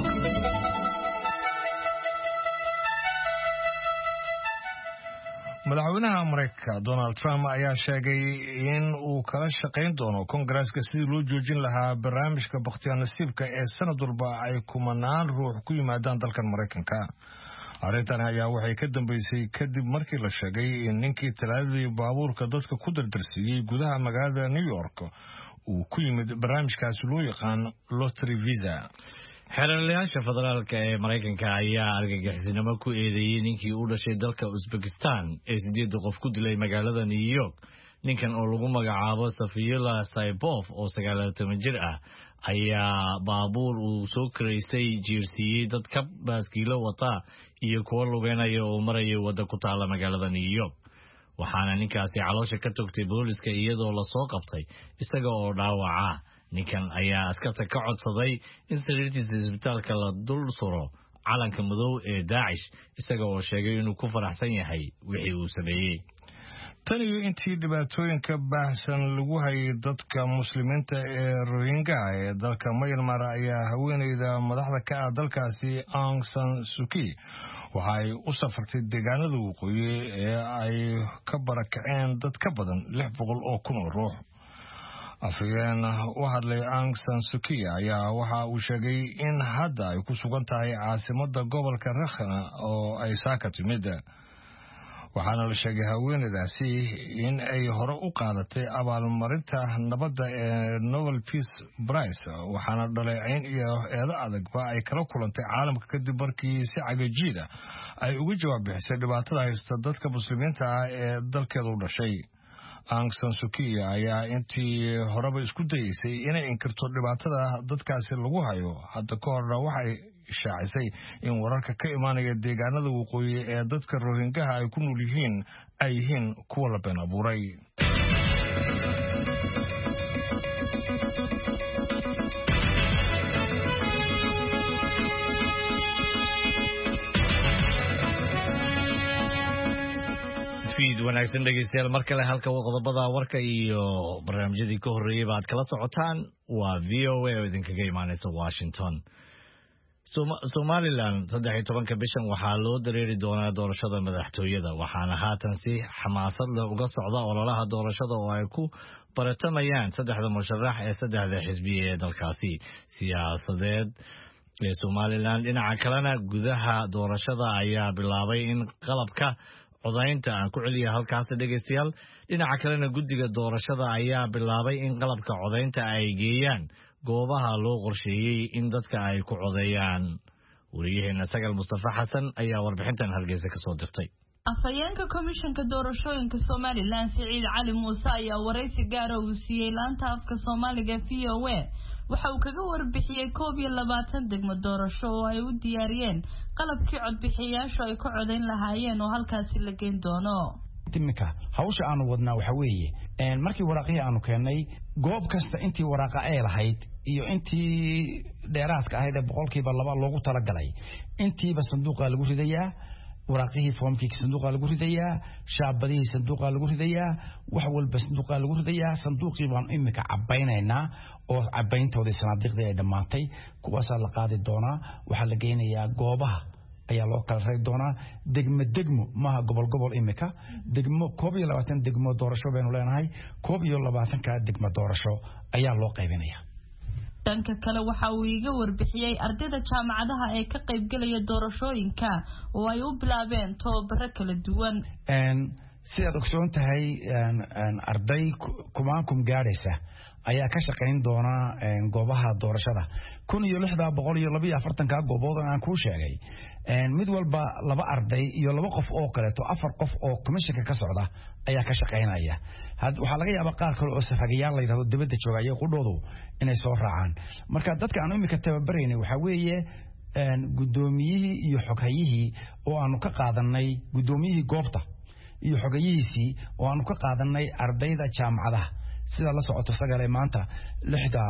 madaxweynaha maraykanka donald trump ayaa sheegay in uu kala shaqayn doono kongareska sidii loo joojin lahaa barnaamijka bakhtiyaa nasiibka ee sanad walba ay kumanaan ruux ku yimaadaan dalkan maraykanka arrintan ayaa waxay ka dambeysay kadib markii la sheegay in ninkii talaadadii baabuurka dadka ku dardarsiiyey gudaha magaalada new york uu ku yimid barnaamijkaasi loo yaqaan lotry visa xeeralayaasha federaalka ee maraykanka ayaa argagixisnimo ku eedeeyey ninkii u dhashay dalka usbekistan ee sideedda qof ku dilay magaalada new york ninkan oo lagu magacaabo safiyula saybof oo sagaal toban jir ah ayaa baabuur uu soo karaystay jiirsiiyey dad ka baaskiilo wata iyo kuwo lugeynaya oo maraya wadda ku taala magaalada new york waxaana ninkaasi caloosha ka togtay booliska iyadoo lasoo qabtay isaga oo dhaawaca ninkan ayaa askarta ka codsaday in sariirtiisa isbitaalka la dul suro calanka madow ee daacish isaga oo sheegay inuu ku faraxsan yahay wixii uu sameeyey tan iyo intii dhibaatooyinka baahsan lagu hayay dadka muslimiinta ee rohingaha ee dalka mayanmar ayaa haweeneyda madaxda ka ah dalkaasi aung san suki waxa ay u safartay deegaanada waqooyi ee ay ka barakaceen dad ka badan lix boqol oo kun oo ruux afhayeen u hadlay aung san suki ayaa waxa uu sheegay in hadda ay ku sugan tahay caasimada gobolka rakhna oo ay saaka timid waxaana la sheegay haweeneydaasi in ay hore u qaadatay abaalmarinta nabadda ee novel peace brice waxaana dhaleecayn iyo eedo adagba ay kala kulantay caalamka kadib markii si cagajiida ay uga jawaab bixisay dhibaatada haysta dadka muslimiinta ah ee dalkeeda u dhashay aung san suki ayaa intii horeba isku dayeysay inay inkirto dhibaatada dadkaasi lagu hayo hadda ka horna waxay shaacisay in wararka ka imaanaya deegaanada waqooyi ee dadka rohingaha ay ku nool yihiin ay yihiin kuwa la been abuuray wanaagsan dhegeystayaal mar kale halka qodobada warka iyo barnaamijyadii ka horreeyeyba aad kala socotaan waa v o a oo idinkaga imaaneysa washington somalilan saddex iyo tobanka bishan waxaa loo dareeri doonaa doorashada madaxtooyada waxaana haatan si xamaasad leh uga socda ololaha doorashada oo ay ku baratamayaan saddexda musharax ee saddexda xisbiya ee dalkaasi siyaasadeed ee somalilan dhinaca kalena gudaha doorashada ayaa bilaabay in qalabka codaynta aan ku celiya halkaas dhegeystayaal dhinaca kalena guddiga doorashada ayaa bilaabay in qalabka codaynta ay geeyaan goobaha loo qorsheeyey in dadka ay ku codeeyaan wariyaheena sagal mustafa xasan ayaa warbixintan hargeysa kasoo dirtay afhayeenka komishanka doorashooyinka somalilan siciid cali muuse ayaa waraysi gaara uu siiyey laanta afka soomaaliga v o a waxa uu kaga warbixiyey koob iyo labaatan degmo doorasho oo ay u diyaariyeen qalabkii codbixiyayaashu ay ku codayn lahaayeen oo halkaasi la geyn doono iminka hawsha aanu wadnaa waxa weeye markii waraaqihii aanu keennay goob kasta intii waraaqa ee lahayd iyo intii dheeraadka ahayd ee boqolkiiba laba loogu talagalay intiiba sanduuqa lagu ridayaa waraaqihii foomkii sanduuqa lagu ridayaa shaabadihii sanduuqa lagu ridayaa wax walba sanduuqa lagu ridayaa sanduuqii baanu iminka cabaynaynaa oo cabayntoodii sanaadiiqdii ay dhammaatay kuwaasaa la qaadi doonaa waxaa la geynayaa goobaha ayaa loo kala rari doonaa degmo degmo maaha gobol gobol imika degmo koob iyo labaatan degmo doorasho baynu leenahay koob iyo labaatanka degmo doorasho ayaa loo qaybinaya dhanka kale waxa uu iiga warbixiyey ardayda jaamacadaha ee ka qaybgelaya doorashooyinka oo ay u bilaabeen tababaro kala duwan sidaad ogsoon tahay arday kumaankum gaadhaysa ayaa ka shaqayn doona goobaha doorashada kun iyo lixdaa boqol iyo labaiyo afartanka goobood aan kuu sheegay mid walba laba arday iyo laba qof oo kaleeto afar qof oo commishinka ka socda ayaa ka shaqaynaya waxaa laga yaabaa qaar kale oo safagayaal la yidhahdo dibadda jooga iyo qudhoodu inay soo raacaan marka dadka aan imika tababaraynay waxaa weeye guddoomiyihii iyo xoghayihii oo aanu ka qaadanay guddoomiyihii goobta iyo xogayihiisii oo aanu ka qaadanay ardayda jaamacadaha sidaa la socoto sagale maanta lixda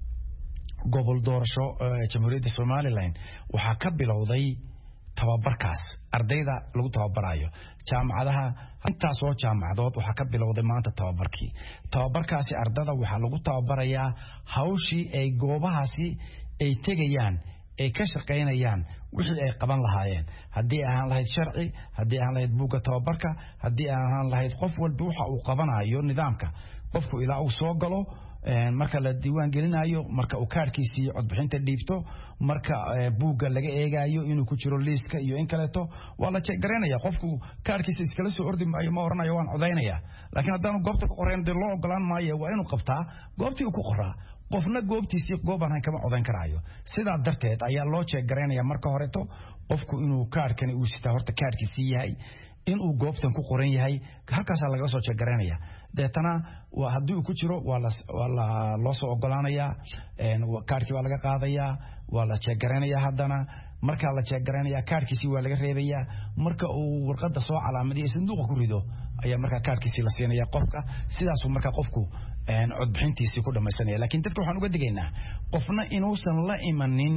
gobol doorasho jamhuuriyadda somalilan waxaa ka bilowday tababarkaas ardayda lagu tababarayo jaamacadaha intaasoo jaamacadood waxaa ka bilowday maanta tababarkii tababarkaasi ardada waxaa lagu tababarayaa hawshii ay goobahaasi ay tegayaan ay ka shaqaynayaan wixii ay qaban lahaayeen haddii ahaan lahayd sharci haddii ahaan lahayd buugga tababarka haddii ahaan lahayd qof walba waxa uu qabanayo nidaamka qofku ilaa uu soo galo marka la diiwaan gelinayo marka uu kaarkiisii codbixinta dhiibto marka buugga laga eegayo inuu ku jiro liiska iyo in kaleeto waa la jeegaraynaya qofku kaarkiisa iskala soo ordi maayo ma oranayo waan codaynaya laakiin haddaanu goobta ku qorayn dee loo ogolaan maayo waa inuu qabtaa goobtii uu ku qoraa qofna goobtiisii goobaan hayn kama codayn karaayo sidaa darteed ayaa loo jeegaraynaya marka horeto qofku inuu kaarkani uu sitaa horta kaarkiisii yahay inuu goobtan ku qoran yahay halkaasaa lagaga soo jeegaraynaya deetana haddii uu ku jiro waa loo soo ogolaanayaa kaarkii waa laga qaadayaa waa la jeegaraynaya haddana markaa la jeegaraynaya kaarkiisii waa laga reebayaa marka uu warqada soo calaamadiyo sanduuqa ku rido ayaa markaa kaarkiisii la siinaya qofka sidaasuu markaa qofku codbixintiisii ku dhamaysanaya lakiin dadka waxaan uga digaynaa qofna inuusan la imanin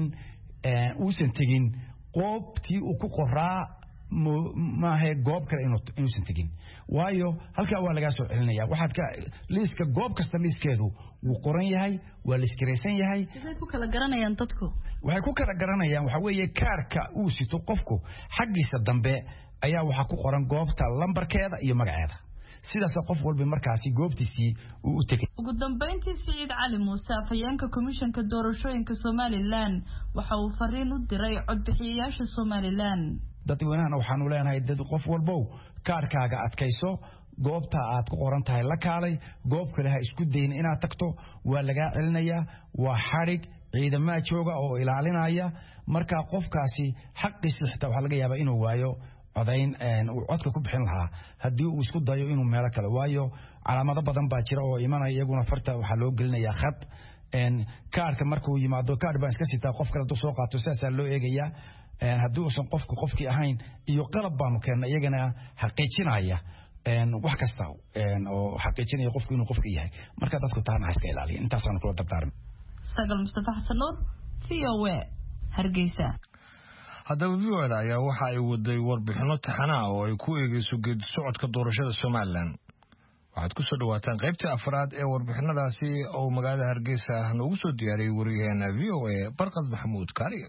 uusan tegin qoobtii uu ku qoraa maahe goob kale inuusan tegin waayo halkaa waa lagaa soo celinaya waxaad ka liiska goob kasta liiskeedu wuu qoran yahay waa liiskaraysan yahay waxay ku kala garanayaan dadku waxay ku kala garanayaan waxaa weeye kaarka uu sito qofku xaggiisa dambe ayaa waxaa ku qoran goobta lambarkeeda iyo magaceeda sidaasa qof walba markaasi goobtiisii uu u tegay ugu dambeyntii siciid cali muuse afhayeenka komishanka doorashooyinka somalilan waxa uu fariin u diray codbixiyayaasha somalilan dadweynahana waxaanu leenahay dad qof walbow kaarkaaga adkayso goobta aad ku qoran tahay la kaalay goob kale ha isku dayin inaad tagto waa lagaa celinayaa waa xadhig ciidamaa jooga oo ilaalinaya marka qofkaasi xaqiisi xitaa waxaa laga yaabaa inuu waayo codayn uu codka ku bixin lahaa haddii uu isku dayo inuu meelo kale waayo calaamado badan baa jira oo imanaya iyaguna farta waxaa loo gelinayaa khad kaarka markuu yimaado kaar baan iska sitaa qof kale hadduu soo qaato sidaasaa loo eegayaa haddii uusan qofku qofkii ahayn iyo qalab baanu keena iyagana xaqiijinaya wax kasta oo xaqiijinaya qofku inuu qofka yahay marka dadku taana ha iska ilaaliya intaasaanu kula dardaarmi sagal mustafa xasan nuur v o a hargeysa haddaba v o da ayaa waxa ay waday warbixino taxanaa oo ay ku eegeyso geedi socodka doorashada somalilan waxaad ku soo dhawaataan qaybtii afraad ee warbixinadaasi oo magaalada hargeysa noogu soo diyaariyey wariyaheena v o a barqad maxamuud kaariye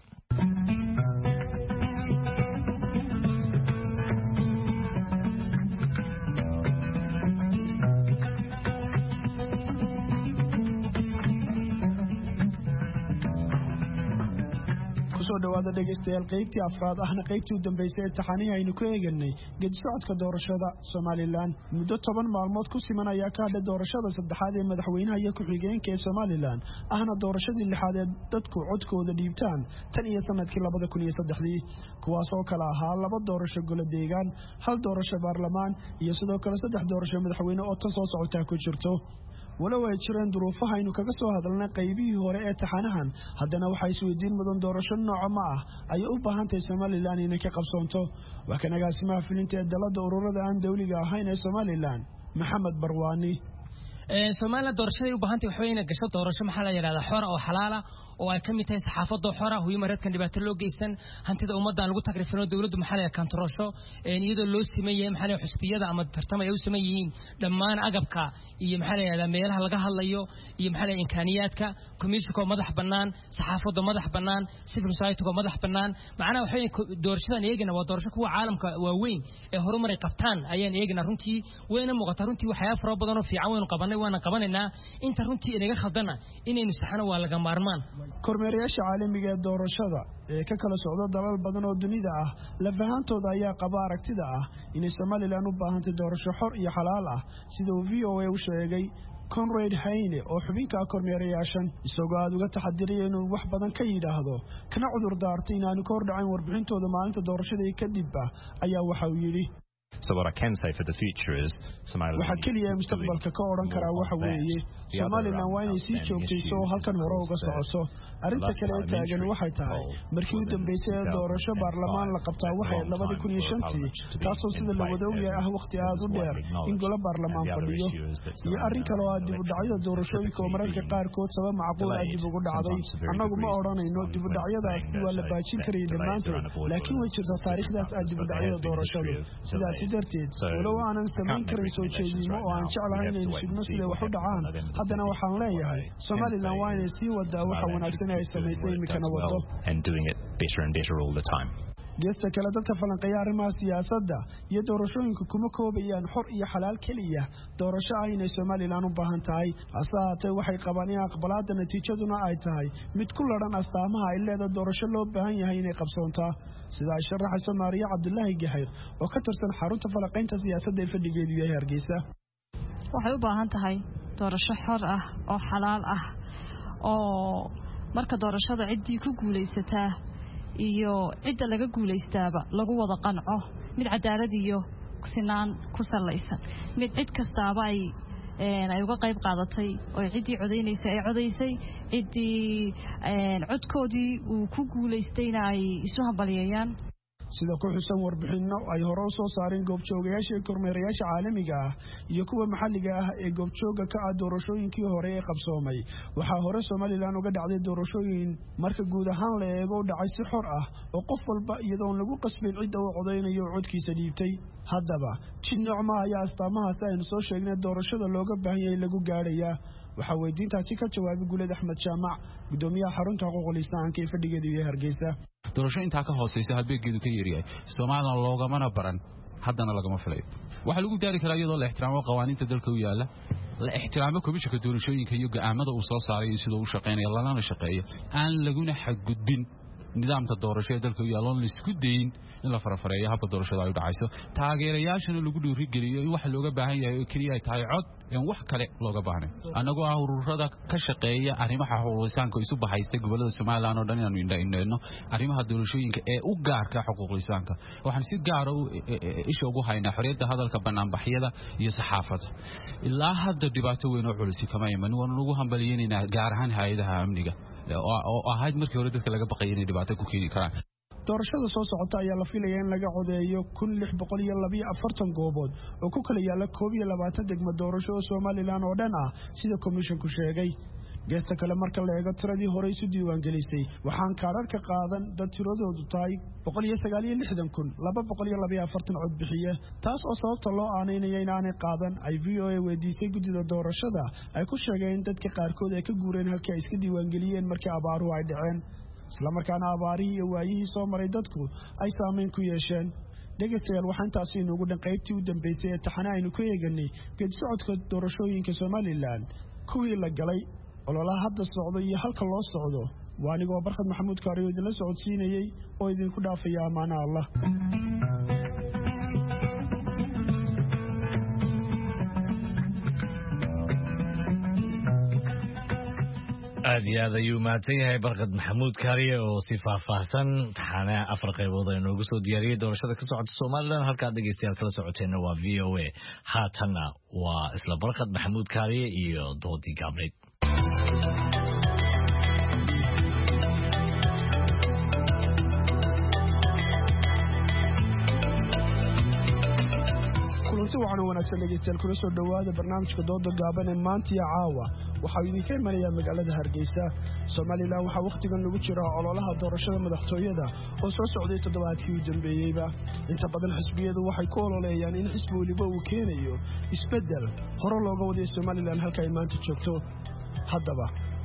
kusoo dhawaada dhegaystayaal qaybtii afraad ahna qaybtii u dambaysay ee taxanihii aynu ka eeganay gedisocodka doorashada somalilan muddo toban maalmood ku siman ayaa ka hadhay doorashada saddexaad ee madaxweynaha iyo ku-xigeenka ee somalilan ahna doorashadii lixaad ee dadku codkooda dhiibtaan tan iyo sanadkii labada kun iyo saddexdii kuwaas oo kale ahaa laba doorasho golo deegaan hal doorasho baarlamaan iyo sidoo kale saddex doorasho madaxweyne oo tan soo socotaa ku jirto walow ay jireen duruufaha aynu kaga soo hadalnay qaybihii hore ee taxanahan haddana waxaa isweydiin mudan doorasho nooca ma ah ayay u baahan tahay somalilan inay ka qabsoonto waa kan agaasimaha fulinta ee dalada ururada aan dawliga ahayn ee somalilan maxamed barwaani somalilan doorashaday u baahantay waxa inay gasho doorasho maxaa la yidhahdaa xora oo xalaala oo ay ka mid tahay saxaafadda xora huyimareedkan dhibaato loo geysan hantida ummaddan lagu tagrifino dowladdu maxaa la kantaroosho iyadoo loo siman yahay maxaa la xusbiyada ama tartama ay u siman yihiin dhammaan agabka iyo maxaa la yidhahdaa meelaha laga hadlayo iyo maxaa la imkaaniyaadka komishinkoo madax bannaan saxaafadda madax bannaan civil society-goo madax bannaan macnaha waxa doorashadan eegana waa doorasho kuwa caalamka waaweyn ee horumaray qabtaan ayaan eegana runtii wayna muuqataa runtii waxyaaba fara badan oo fiican waynu qabanay waana qabanaynaa inta runtii inaga khaldana inaynu saxano waa laga maarmaan kormeerayaasha caalamiga ee doorashada ee ka kala socda dalal badan oo dunida ah lafahantooda ayaa qaba aragtida ah inay somalilan u baahantay doorasho xor iyo xalaal ah sida uu v o a u sheegay conrad hayne oo xubinka ah kormeerayaashan isagoo aada uga taxadiraya inuu wax badan ka yidhaahdo kana cudur daartay inaanu ka hordhacayn warbixintooda maalinta doorashada kadib ah ayaa waxa uu yidhi waxaa keliya ee mustaqbalka ka odhan karaa waxa weeye somalilan waa inay sii joogtayso oo halkan hore uga socoto arrinta kale ee taagan waxay tahay markii u dambeysay ee doorasho baarlamaan la qabtaa waxay labadii kun iyo shantii taasoo sida la wada ogyahay ah wakhti aada u dheer in golo baarlamaan fadhiyo iyo arrin kale oo ah dibudhacyada doorashooyinka oo mararka qaarkood sabab macquul ah dib ugu dhacday annagu ma odhanayno dibudhacyadaasi waa la baajin karaya dhammaantood laakiin way jirtaa taariikhdaas ah dibudhacyada doorashadu sidaasi darteed walow aanan samayn karin soo jeednimo oo aan jeclahay inaynu sugno siday wax u dhacaan haddana waxaan leeyahay somalilan waa inay sii wadaa waxa wanaagsan ee ay samaysay iminkana wado geesta kale dadka falanqeeya arrimaha siyaasadda iyo doorashooyinka kuma koobayaan xor iyo xalaal keliya doorasho ah inay somalilan u baahan tahay hase haatee waxay qabaan in aqbalaadda natiijaduna ay tahay mid ku ladhan astaamaha ay leeda doorasho loo baahan yahay inay qabsoontaa sida ay sharaxayso maariya cabdulaahi gaxayr oo ka tirsan xarunta falanqaynta siyaasadda ee fadhigeedu yahay hargeysa waxay u baahan tahay doorasho xor ah oo xalaal ah oo marka doorashada ciddii ku guulaysataa iyo cidda laga guulaystaaba lagu wada qanco mid cadaalad iyo sinaan ku salaysan mid cid kastaaba ay ay uga qayb qaadatay oo ciddii codaynaysa ay codaysay ciddii codkoodii uu ku guulaystayna ay isu hambalyeeyaan sida ku xusan warbixinno ay hore u soo saareen goobjoogayaasha ee kormeerayaasha caalamiga ah iyo kuwa maxalliga ah ee goobjooga ka ah doorashooyinkii hore ee qabsoomay waxaa hore somalilan uga dhacday doorashooyin marka guud ahaan la eego u dhacay si xor ah oo qof walba iyadoon lagu qasbayn cidda uu codaynayo oo codkiisa dhiibtay haddaba jid noocma ayaa astaamahaasi aynu soo sheegnay doorashada looga baahan yahay lagu gaadhayaa waxaa weydiintaasi ka jawaabay guuled axmed jaamac gudoomiyaha xarunta xuquuqul insaanka ee fadhigeedu iyo hargeysa doorasho intaa ka hoosaysa halbeegeedu ka yeeryahay somalilan loogamana baran haddana lagama filayo waxaa lagu daari karaa iyadoo la ixtiraamo qawaaniinta dalka u yaalla la ixtiraamo komishanka doorashooyinka iyo go'aamada uu soo saaray iyo sidoo u shaqaynaya lalana shaqeeyo aan laguna xadgudbin nidaamka doorasho ee dalka u yaalla oon laisku dayin in la farafareeyo habka doorashada ay u dhacayso taageerayaashana lagu dhiirigeliyo in waxa looga baahan yahay oo keliya ay tahay cod een wax kale looga baahnay annagoo ah ururada ka shaqeeya arrimaha xuquuqlisaanka isu baxaysta gobollada somalilan oo dhan inaanu indhaindhayno arrimaha doorashooyinka ee u gaarka xuquuqlisaanka waxaan si gaara isha ugu haynaa xorriyadda hadalka banaanbaxyada iyo saxaafadda ilaa hadda dhibaato weyn oo culisi kama iman waanu ugu hambaliyeynaynaa gaar ahaan hay-adaha amniga oo ahayd markii hore dadka laga baqaya inay dhibaato ku keeni karaan doorashada soo socota ayaa la filaya in laga codeeyo kun lix boqol iyo labiyo afartan goobood oo ku kala yaalla koob iyo labaatan degmo doorasho oo somalilan oo dhan ah sida komishinku sheegay geesta kale marka la eego tiradii hore isu diiwaangelisay waxaan kaadharka qaadan dad tiradoodu tahay boqol iyo sagaal iyo lixdan kun laba boqol iyo labayo afartan cod bixiye taas oo sababta loo aanaynaya inaanay qaadan ay v o a weydiisay guddida doorashada ay ku sheegeen in dadka qaarkood ay ka guureen halkii ay iska diiwaangeliyeen markii abaaruhu ay dhaceen islamarkaana abaarihii iyo waayihii soo maray dadku ay saamayn ku yeesheen dhegaystayaal waxaa intaasi inuugu dhan qaybtii u dambeysay ee taxane aynu ku eeganay geedi socodka doorashooyinka somalilan kuwii la galay ololaha hadda socdo iyo halka loo socdo waa anigoo barkhad maxamuud kaariyo idinla socodsiinayey oo idinku dhaafaya ammaana allah aad iyo aad ayuu mahadsan yahay barkad maxamuud kaariye oo si faahfaahsan taxaane afar qaybood ay noogu soo diyaariyey doorashada ka socota somalilan halkaad dhegeystayaal kala socoteenna waa v o a haatanna waa isla barkad maxamuud kaariye iyo doodii gaabnayd kulanti waxaana wanaagsan dhegeystayaal kula soo dhowaada barnaamijka dooda gaaban ee maantiya caawa waxaa idinka imanayaa magaalada hargeysa somalilan waxaa wakhtigan lagu jira ololaha doorashada madaxtooyada oo soo socday toddobaadkii u dambeeyeyba inta badan xisbiyadu waxay ku ololeeyaan in xisbi weliba uu keenayo isbeddel hore looga waday somalilan halka ay maanta joogto haddaba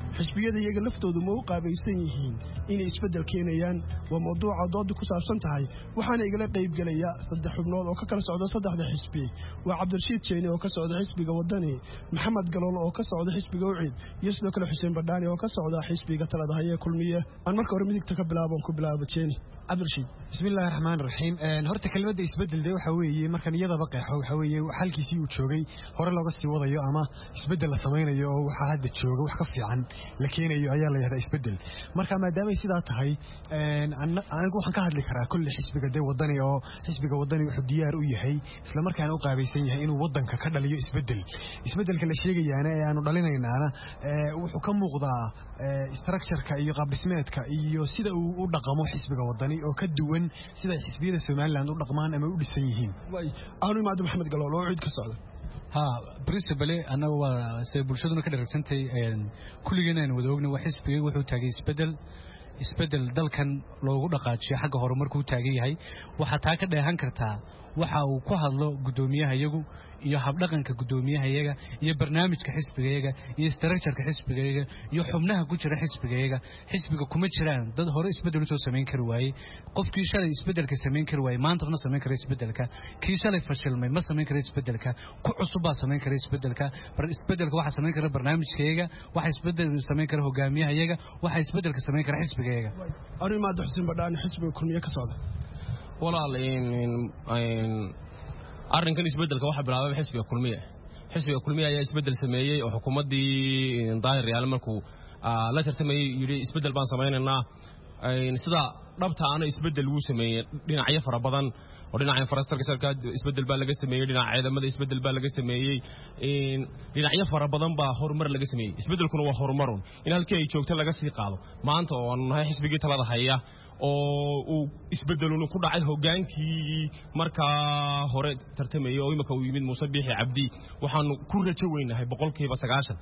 xisbiyada iyaga laftoodu ma u qaabaysan yihiin inay isbeddel keenayaan waa mawduuca doodda ku saabsan tahay waxaana igala qaybgelaya saddex xubnood oo ka kala socda saddexda xisbi waa cabdirashiid jeeni oo ka socda xisbiga wadani maxamed galoolo oo ka socda xisbiga ucid iyo sidoo kale xuseen badhaani oo ka socda xisbiga talada hayee kulmiye aan marka hore midigta ka bilaabon ku bilaabo jeeni cabdirashiid bismillahi raxmaan raxiim horta kelmadda isbeddel de waxa weeye markan iyadaba qeexo waxa weeye halkiisii uu joogay hore looga sii wadayo ama isbeddel la samaynayo oo waxaa hadda jooga wax ka fiican la keenayo ayaa la yahdaa isbeddel marka maadaamay sidaa tahay anigu waxaan ka hadli karaa kolle xisbiga dee wadani oo xisbiga wadani wuxuu diyaar u yahay isla markaana u qaabaysan yahay inuu waddanka ka dhaliyo isbeddel isbeddelka la sheegayaana ee aanu dhalinaynaana wuxuu ka muuqdaa structureka iyo qaabdhismeedka iyo sida uu u dhaqamo xisbiga wadani oo ka duwan siday xisbiyada somalilan u dhaqmaan ama u dhisan yihiin aanu imaado maxamed galool oo cid ka socda ha principale annaga waa se bulshaduna ka dharagsantahay kulligeen aan wada ogna waa xisbigay wuxuu taagay isbeddel isbeddel dalkan loogu dhaqaajiyo xagga horumarkuu taagan yahay waxaa taa ka dheehan kartaa waxa uu ku hadlo guddoomiyaha iyagu iyo habdhaqanka guddoomiyahayaga iyo barnaamijka xisbigayaga iyo structureka xisbigayaga iyo xubnaha ku jira xisbigayaga xisbiga kuma jiraan dad hore isbeddel usoo samayn kari waayey qofkii shalay isbeddelka samayn kari waayey maanta ma samayn kara isbeddelka kii shalay fashilmay ma samayn kara isbeddelka ku cusub baa samayn kara isbeddelka isbeddelka waxaa samayn kara barnaamijkayaga waxaa isbeddel samayn kara hogaamiyahayaga waxaa isbeddelka samayn kara xisbigayaga anu imaado xuseen badhaani xisbiga kulmiye ka socda walaal arrinkan isbeddelka waxaa bilaabay xisbiga kulmiye xisbiga kulmiye ayaa isbeddel sameeyey oo xukuumaddii daahir yaale markuu la tartamayey yidhi isbeddel baan samaynaynaa sida dhabta ana isbeddel wuu sameeyey dhinacyo fara badan oo dhinaca infrastructureka isbeddel baa laga sameeyey dhinaca ciidamada isbeddel baa laga sameeyey dhinacyo fara badan baa horumar laga sameeyey isbeddelkuna waa horumarun in halkii ay joogto laga sii qaado maanta oo aanu nahay xisbigii talada haya oo uu isbeddeluna ku dhacay hoggaankii markaa hore tartamayey oo imika uu yimid muuse biixi cabdi waxaanu ku rajo weynahay boqolkiiba sagaashan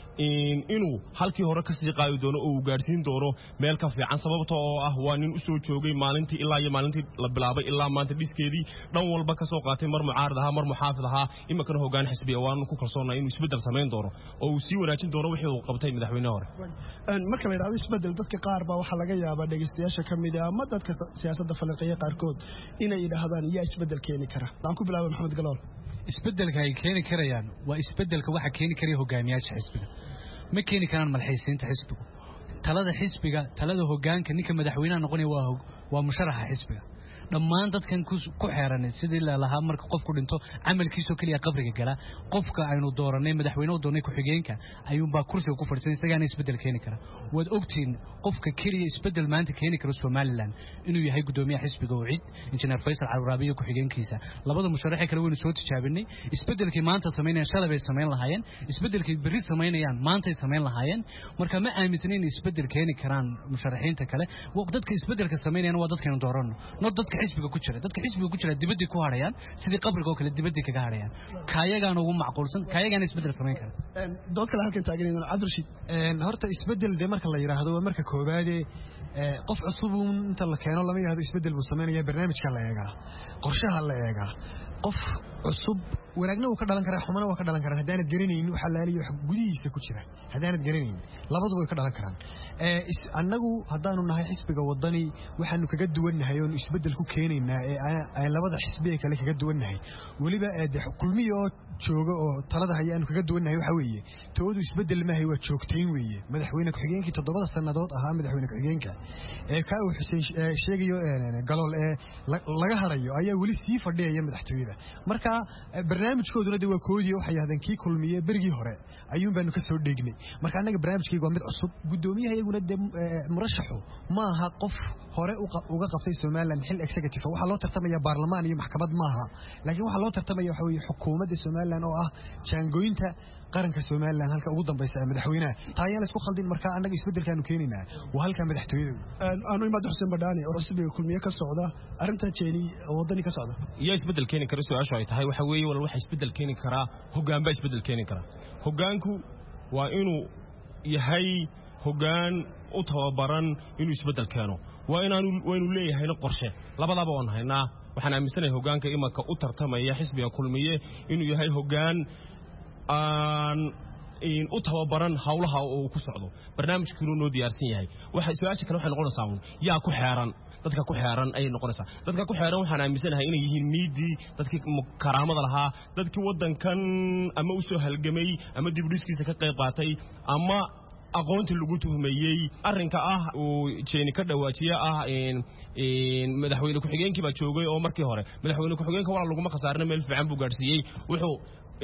inuu halkii hore ka sii qaadi doono oo uu gaadhsiin doono meel ka fiican sababta oo ah waa nin u soo joogay maalintii ilaa iyo maalintii la bilaabay ilaa maanta dhiskeedii dhan walba ka soo qaatay mar mucaarad ahaa mar muxaafid ahaa iminkana hoggaan xisbiya waanu ku kalsoonnay inuu isbeddel samayn doono oo uu sii wanaajin doono wixii uu qabtay madaxweyne hore marka la yidhahdo isbeddel dadka qaar baa waxaa laga yaabaa dhegaystayaasha ka mid ah ama dadka siyaasadda falanqeeya qaarkood inay yidhaahdaan yaa isbeddel keeni kara aan ku bilaaba maxamed galool isbeddelka ay keeni karayaan waa isbeddelka waxa keeni karaya hogaamiyaasha xisbiga ma keeni karaan malxaysiinta xisbigu talada xisbiga talada hogaanka ninka madaxweynaha noqonaya waa musharaxa xisbiga dhammaan dadkan ku xeeran sidii lalahaa marka qofku dhinto camalkiisoo keliya qabriga gala qofka aynu dooranay madaxweyne u doonay ku-xigeenka ayuunbaa kursiga ku fadhiisan isagaana isbeddel keeni kara waad ogtihiin qofka keliya isbeddel maanta keeni kara somalilan inuu yahay guddoomiyaha xisbiga ucid injineer faysal calwaraabiyo ku-xigeenkiisa labada musharaxee kale waynu soo tijaabinay isbeddelkii maanta samaynayaan shalay bay samayn lahaayeen isbeddelkii berri samaynayaan maantay samayn lahaayeen marka ma aaminsan inay isbeddel keeni karaan musharaxiinta kale dadka isbeddelka samaynayaan waa dadkaynu dooranno not dadka xisbiga ku jira dadka xisbiga ku jira dibadii ku hadhayaan sidii qabriga oo kale dibadii kaga hadhayaan kaayagaan ugu macquulsan kaayagaana isbeddel samayn kara dood kale halkan taagan cabdirashiid horta isbeddel dee marka la yidhaahdo waa marka koobaade qof cusubuun inta la keeno lama yidhahdo isbeddel buu samaynaya barnaamijka la eegaa qorshaha la eegaa qof cusub wanaagna wuu ka dhalan karaa xumana waa ka dhalan karaan haddaanad garanaynin waxa laaliyo wax gudihiisa ku jira haddaanad garanaynin labaduba way ka dhalan karaan annagu haddaanu nahay xisbiga wadani waxaanu kaga duwannahay oonu isbeddel ku keenaynaa ee labada xisbiga kale kaga duwannahay weliba de kulmiya oo jooga oo talada haya aanu kaga duwannahay waxa weeye toodu isbeddel maahay waa joogtayn weeye madaxweyne ku-xigeenkii toddobada sannadood ahaa madaxweyne ku-xigeenka ee kaa uu xuseen sheegayo galool ee laga harayo ayaa weli sii fadhiyaya madaxtooyada marka barnaamijkooduna de waa koodii waxay yahdeen kii kulmiye berigii hore ayuun baanu ka soo dheegnay marka annaga barnaamijkayga waa mid cusub guddoomiyaha iyaguna dee murashaxu ma aha qof hore uga qabtay somalilan xil executive waxaa loo tartamaya baarlamaan iyo maxkamad maaha laakiin waxaa loo tartamaya waxa weeye xukuumadda somalilan oo ah jaangooyinta qaranka somalilan halka ugu dambaysa ee madaxweynaha taa ayaan la isku khaldin marka annaga isbeddelkaanu keenaynaa waa halkaa madaxtooyada aanu imaado xuseen badhaani oo xisbiga kulmiye ka socda arrintan jeeni oo waddani ka socda yaa isbeddel keeni kara su-aashu ay tahay waxa weeye wal waxa isbeddel keeni karaa hoggaan baa isbeddel keeni karaa hoggaanku waa inuu yahay hoggaan u tababaran inuu isbeddel keeno waa inaanu waynu leeyahayna qorshe labadaba waan haynaa waxaan aaminsanahay hoggaanka imanka u tartamaya xisbiga kulmiye inuu yahay hoggaan aan u tababaran hawlaha uu ku socdo barnaamijkiinu noo diyaarsan yahay waxa su-aasha kale waxay noqonaysaa uun yaa ku xeeran dadka ku xeeran ayay noqonaysaa dadka ku xeeran waxaan aaminsanahay inay yihiin miidii dadkii karaamada lahaa dadkii waddankan ama u soo halgamay ama dibdhiskiisa ka qayb qaatay ama aqoonta lagu tuhmeeyey arrinka ah uu jeeni ka dhawaajiye ah madaxweyne ku-xigeenkii baa joogay oo markii hore madaxweyne ku-xigeenka walaa laguma khasaarina meel fiican buu gaadhsiiyey wuxuu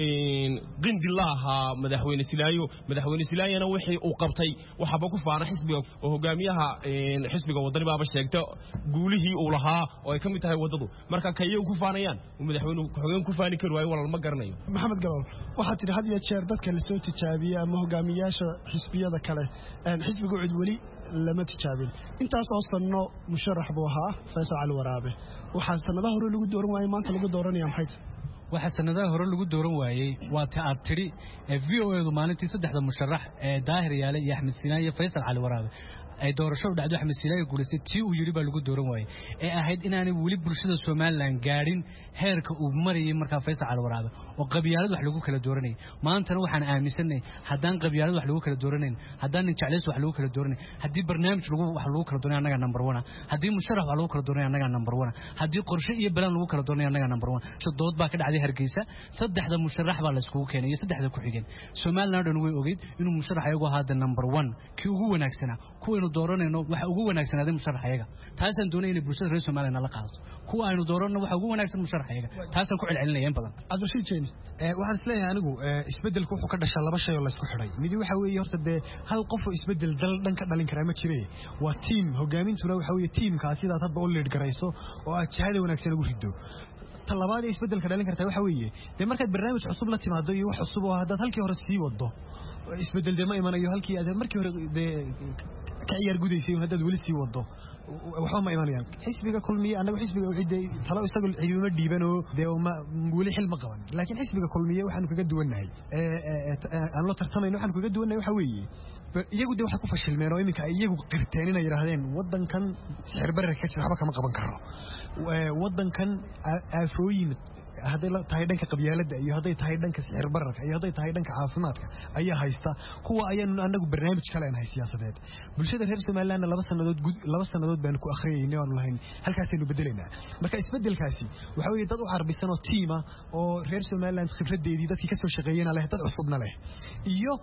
qindi la ahaa madaxweyne silaayo madaxweyne silaayana wixii uu qabtay waxaaba ku faana xisbiga oo hogaamiyaha xisbiga wadani baaba sheegta guulihii uu lahaa oo ay ka mid tahay waddadu marka kayay ku faanayaan madaxweyne ku-xigeen ku faani kari waayo walaal ma garanayo maxamed gabal waxaad tidhi had iyo jeer dadka lasoo tijaabiyey ama hogaamiyaasha xisbiyada kale xisbiga cid weli lama tijaabin intaas oo sanno musharax buu ahaa faysal cali waraabe waxaa sanadaha hore lagu dooran waayey maanta lagu dooranaya maxay tahay waxaa sanadaha hore lagu dooran waayey waa ta aad tidhi v o edu maalintii saddexda musharax ee daahir yaale iyo axmed sinaan iyo faysal cali waraabe ay doorashadu dhacdo axmed sinaayo guulaystay tii uu yidhi baa lagu dooran waayey ee ahayd inaanay weli bulshada somalilan gaadhin heerka uu marayay markaa faysal cali waraabe oo qabyaalad wax lagu kala dooranayay maantana waxaan aaminsanay haddaan qabyaalad wax lagu kala dooranayn haddaan nin jeclays wax lagu kala dooranayn haddii barnaamij lagu wax lagu kala dooranay annaga number one haddii musharax wax lagu kala dooranay annaga number one haddii qorshe iyo balaan lagu kala dooranay annaga number one dood baa ka dhacday hargeysa saddexda musharax baa la iskugu keenay iyo saddexda ku xigeen somaliland dhan way ogeyd inuu musharax ayagu ahaa the number one kii ugu wanaagsanaa kuwaynu dooranayno waxa ugu wanaagsanaaday musharax ayaga taasaan doonay inay bulshada reer somaliland la qaadato kuwa aynu dooranno waxa ugu wanaagsan musharax ayaga taasaan ku celcelinaya in badan cabdirashiid jeeni waxaan isleeyahay anigu isbeddelku wuxuu ka dhashaa laba shay oo laysku xidhay midi waxa weeye horta dee hal qof oo isbeddel dal dhan ka dhalin karaa ma jire waa tiim hogaamintuna waxa weeye tiimkaa sidaad hadba u leedh garayso oo aad jihada wanaagsan ugu riddo ta labaad ee isbeddelka dhalin kartaa waxa weeye dee markaad barnaamij cusub la timaado iyo wax cusub oo haddaad halkii hore sii wado isbeddel dee ma imanayo halkii aad markii hore dee ka ciyaar gudaysay haddaad weli sii wado waxba ma imanayaan xisbiga kulmiye annagu xisbiga ucidde talo isaga ciduma dhiibanoo dee weli xil ma qaban laakiin xisbiga kulmiye waxaanu kaga duwannahay aan la tartamayno waxaanu kaga duwannahay waxa weeye iyagu dee waxay ku fashilmeen oo iminka ay iyagu qirteen inay yidhaahdeen waddankan sixir bararka ka jira waxba kama qaban karo waddankan aafooyin hadday tahay dhanka qabyaaladda iyo hadday tahay dhanka sixir bararka iyo hadday tahay dhanka caafimaadka ayaa haysta kuwa ayaanu anagu barnaamij ka leenahay siyaasadeed bulshada reer somalilandna laba sannadood laba sannadood baanu ku akhriyaynay oanu lahayn halkaasaynu bedelaynaa marka isbeddelkaasi waxa weeye dad u carbisan oo tiima oo reer somaliland khibraddeedii dadkii ka soo shaqeeyena leh dad cusubna leh iyo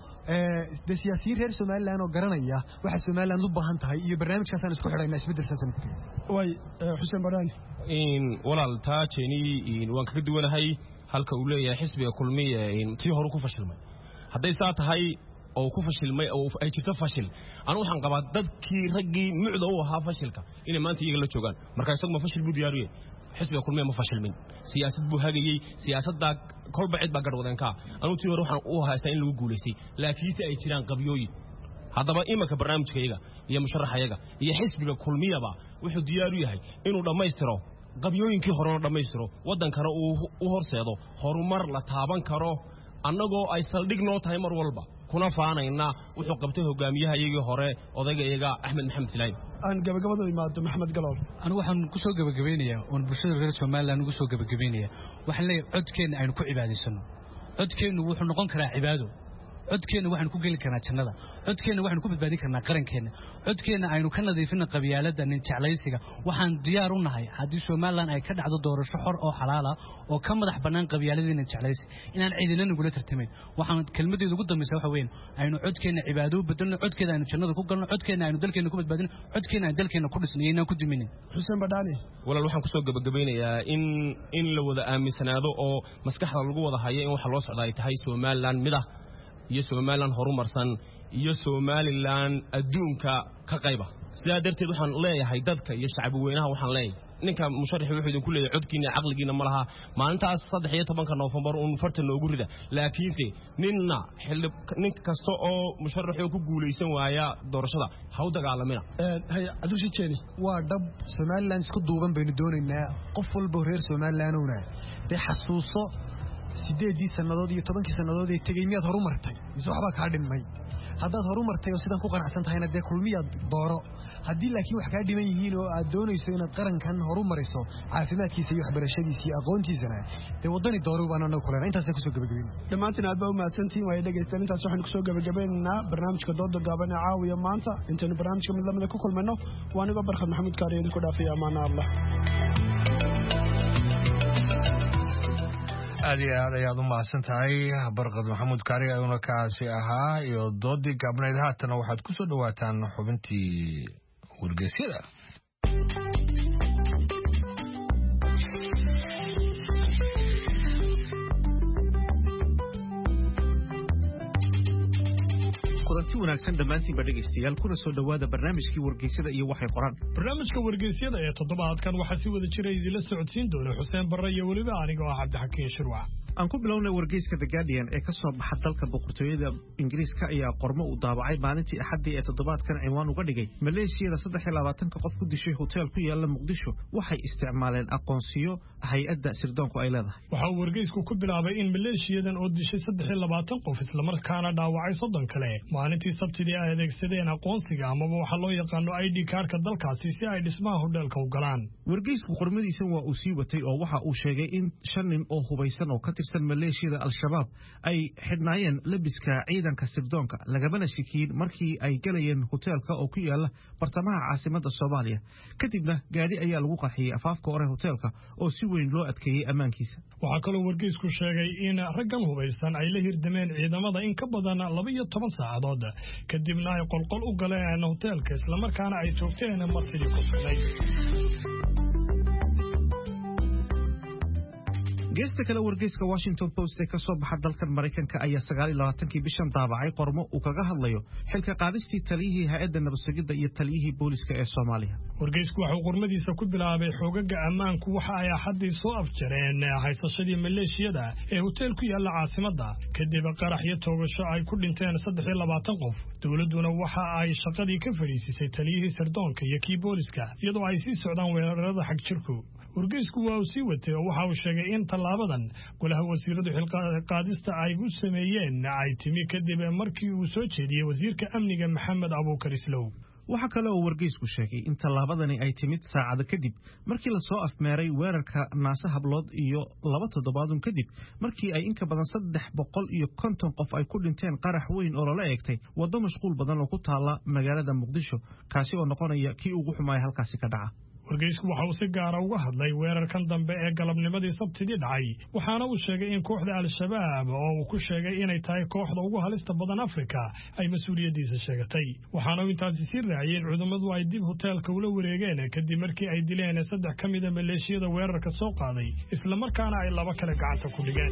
de siyaasiyiin reer somaliland oo garanaya waxa somaliland u baahan tahay iyo barnaamijkaasaan isku xidhaynaa isbeddelkaasaan ku way xuseen badhaani walaal taa jeeni waan kaga duwanahay halka uu leeyahay xisbiga kulmiye tii horu ku fashilmay hadday saa tahay oo ku fashilmay oo ay jirto fashil anigu waxaan qabaa dadkii raggii mucda u ahaa fashilka inay maanta iyaga la joogaan marka isagu ma fashil buu diyaariye xisbiga kulmiye ma fashilmin siyaasad buu hagayey siyaasaddaa kolba cid baa garhwadeenkaa anugu tii hore waxaan u haystaa in lagu guulaystay laakiinse ay jiraan qabyooyin haddaba imanka barnaamijkayaga iyo musharaxayaga iyo xisbiga kulmiyaba wuxuu diyaar u yahay inuu dhammaystiro qabyooyinkii horena dhammaystiro waddankana uu u horseedo horumar la taaban karo annagoo ay saldhig noo tahay mar walba kuna faanayna wuxuu qabtay hogaamiyahayagii hore odaygayaga axmed maxamed silaayn aan gabagabadu imaado maxamed galool anigu waxaan ku soo gebagabeynayaa oon bulshada reer somaliland ugu soo gebagabeynaya waxaan leeyahay codkeenna aynu ku cibaadaysano codkeennu wuxuu noqon karaa cibaado codkeenna waxaanu ku geli karnaa jannada codkeenna waxaanu ku badbaadin karnaa qarankeenna codkeenna aynu ka nadiifina qabyaaladda nin jeclaysiga waxaan diyaar u nahay haddii somalilan ay ka dhacdo doorasho xor oo xalaala oo ka madax bannaan qabyaaladii nin jeclaysi inaan ciidina nagula tartamayn waxaan kelmadeedu ugu dambaysa waxa weyn aynu codkeenna cibaado u bedelno codkeeda aynu jannada ku galno codkeenna aynu dalkeenna ku badbaadino codkeenna aynu dalkeenna ku dhisno iyo inaan ku duminin xuseen badhaani walaal waxaan kusoo gebagabeynayaa in in la wada aaminsanaado oo maskaxda lagu wada hayo in waxa loo socda ay tahay somalilan mid ah iyo somalilan horumarsan iyo somalilan adduunka ka qayba sidaa darteed waxaan leeyahay dadka iyo shacbi weynaha waxaan leeyahay ninka musharaxi wuxuu idinku leeyahay codkiina caqligiina ma laha maalintaas saddex iyo tobanka noofembar uun farta noogu rida laakiinse ninna xildhi nin kasta oo musharaxi oo ku guulaysan waaya doorashada ha u dagaalamina cabdulshiid jeeni waa dhab somalilan isku duuban baynu doonaynaa qof walba reer somalilandowna dee xasuuso sideedii sannadood iyo tobankii sannadood ee tegey miyaad horu martay mise waxbaa kaa dhinmay haddaad horu martay oo sidan ku qanacsan tahayna dee kulmiyaad dooro haddii laakiin wax kaa dhiman yihiin oo aad doonayso inaad qarankan horu mariso caafimaadkiisa iyo waxbarashadiisa iyo aqoontiisana dee waddani dooro baan anagu kulena intaasaan kusoo gabagabayna dhammaantiin aad baa u mahadsantihiin waaya dhegaystaan intaas waxaynu kusoo gabagabaynaynaa barnaamijka dooda gaaban ee caawiya maanta intaynu barnaamijka mid lamida ku kulmayno waa anigoo barkhad maxamuud kaariyo idinku dhaafaya amaana allah aad iyo aad ayaad u mahadsan tahay barkad maxamuud kaari ayuuna kaasi ahaa iyo doodii gaabnayd haatana waxaad ku soo dhowaataan xubintii wargeysyada kulanti wanaagsan dhammaantiinba dhegaystayaal kuna soo dhowaada barnaamijkii wargeysyada iyo waxay qoraan barnaamijka wargeysyada ee toddobaadkan waxaa si wada jira idinla socodsiin doona xuseen barre iyo weliba anigoo ah cabdixakiin shirwac aan ku bilownay wargeyska the guardian ee ka soo baxa dalka boqortooyada ingiriiska ayaa qormo uu daabacay maalintii axaddii ee toddobaadkan cinwaan uga dhigay maleeshiyada saddex iyo labaatanka qof ku dishay hoteel ku yaala muqdisho waxay isticmaaleen aqoonsiyo hay-adda sirdoonku ay leedahay waxa uu wargeysku ku bilaabay in maleeshiyadan oo dishay saddex iyo labaatan qof islamarkaana dhaawacay soddon kale maalintii sabtidii ay adeegsadeen aqoonsiga amaba waxaa loo yaqaano i d kaarka dalkaasi si ay dhismaha hodheelka u galaan wargeysku qormadiisan waa uu sii watay oo waxa uu sheegay in shan nin oo hubaysan oo ka tirsan maleeshiyada al-shabaab ay xidhnaayeen labiska ciidanka sirdoonka lagamana shikiyin markii ay galayeen hoteelka oo ku yaala bartamaha caasimadda soomaaliya kadibna gaadhi ayaa lagu qarxiyey afaafka hore hoteelka oo si weyn loo adkeeyey ammaankiisa waxaa kaloo wargeysku sheegay in raggan hubaysan ay la hirdameen ciidamada in ka badan laba iyo toban saacadood kadibna ay qolqol u galeen hoteelka islamarkaana ay joogteen martidii ku sugnay geesta kale wargeyska washington post ee ka soo baxa dalkan maraykanka ayaa sagaal iyo labaatankii bishan daabacay qormo uu kaga hadlayo xilka qaadistii taliyihii hay-adda nabadsugidda iyo taliyihii booliska ee soomaaliya wargeysku waxuu qormadiisa ku bilaabay xoogaga ammaanku waxa ay axaddii soo afjareen haysashadii maleeshiyada ee hoteel ku yaalla caasimadda kadib qarax iyo toogasho ay ku dhinteen saddex iyo labaatan qof dowladduna waxa ay shaqadii ka fadhiisisay taliyihii sirdoonka iyo kii booliska iyadoo ay sii socdaan weerarada xag jirku wargeysku waa uu sii watay oo waxa uu sheegay in tallaabadan golaha wasiiradu xilqaadista ay u sameeyeen ay timi kadib markii uu soo jeediyey wasiirka amniga maxamed abuukar islow waxaa kale oo wargeysku sheegay in tallaabadani ay timid saacado kadib markii lasoo afmeeray weerarka naase hablood iyo laba toddobaadun kadib markii ay inka badan saddex boqol iyo konton qof ay ku dhinteen qarax weyn oo lala eegtay waddo mashquul badan oo ku taalla magaalada muqdisho kaasi oo noqonaya kii ugu xumaaya halkaasi ka dhaca wargeysku waxa uu si gaara uga hadlay weerarkan dambe ee galabnimadii sabtidii dhacay waxaana uu sheegay in kooxda al-shabaab oo uu ku sheegay inay tahay kooxda ugu halista badan afrika ay mas-uuliyaddiisa sheegatay waxaana uu intaasi sii raaciyey in cudammadu ay dib hoteelka ula wareegeen kadib markii ay dileen saddex ka mida maleeshiyada weerarka soo qaaday islamarkaana ay laba kale gacanta ku dhigeen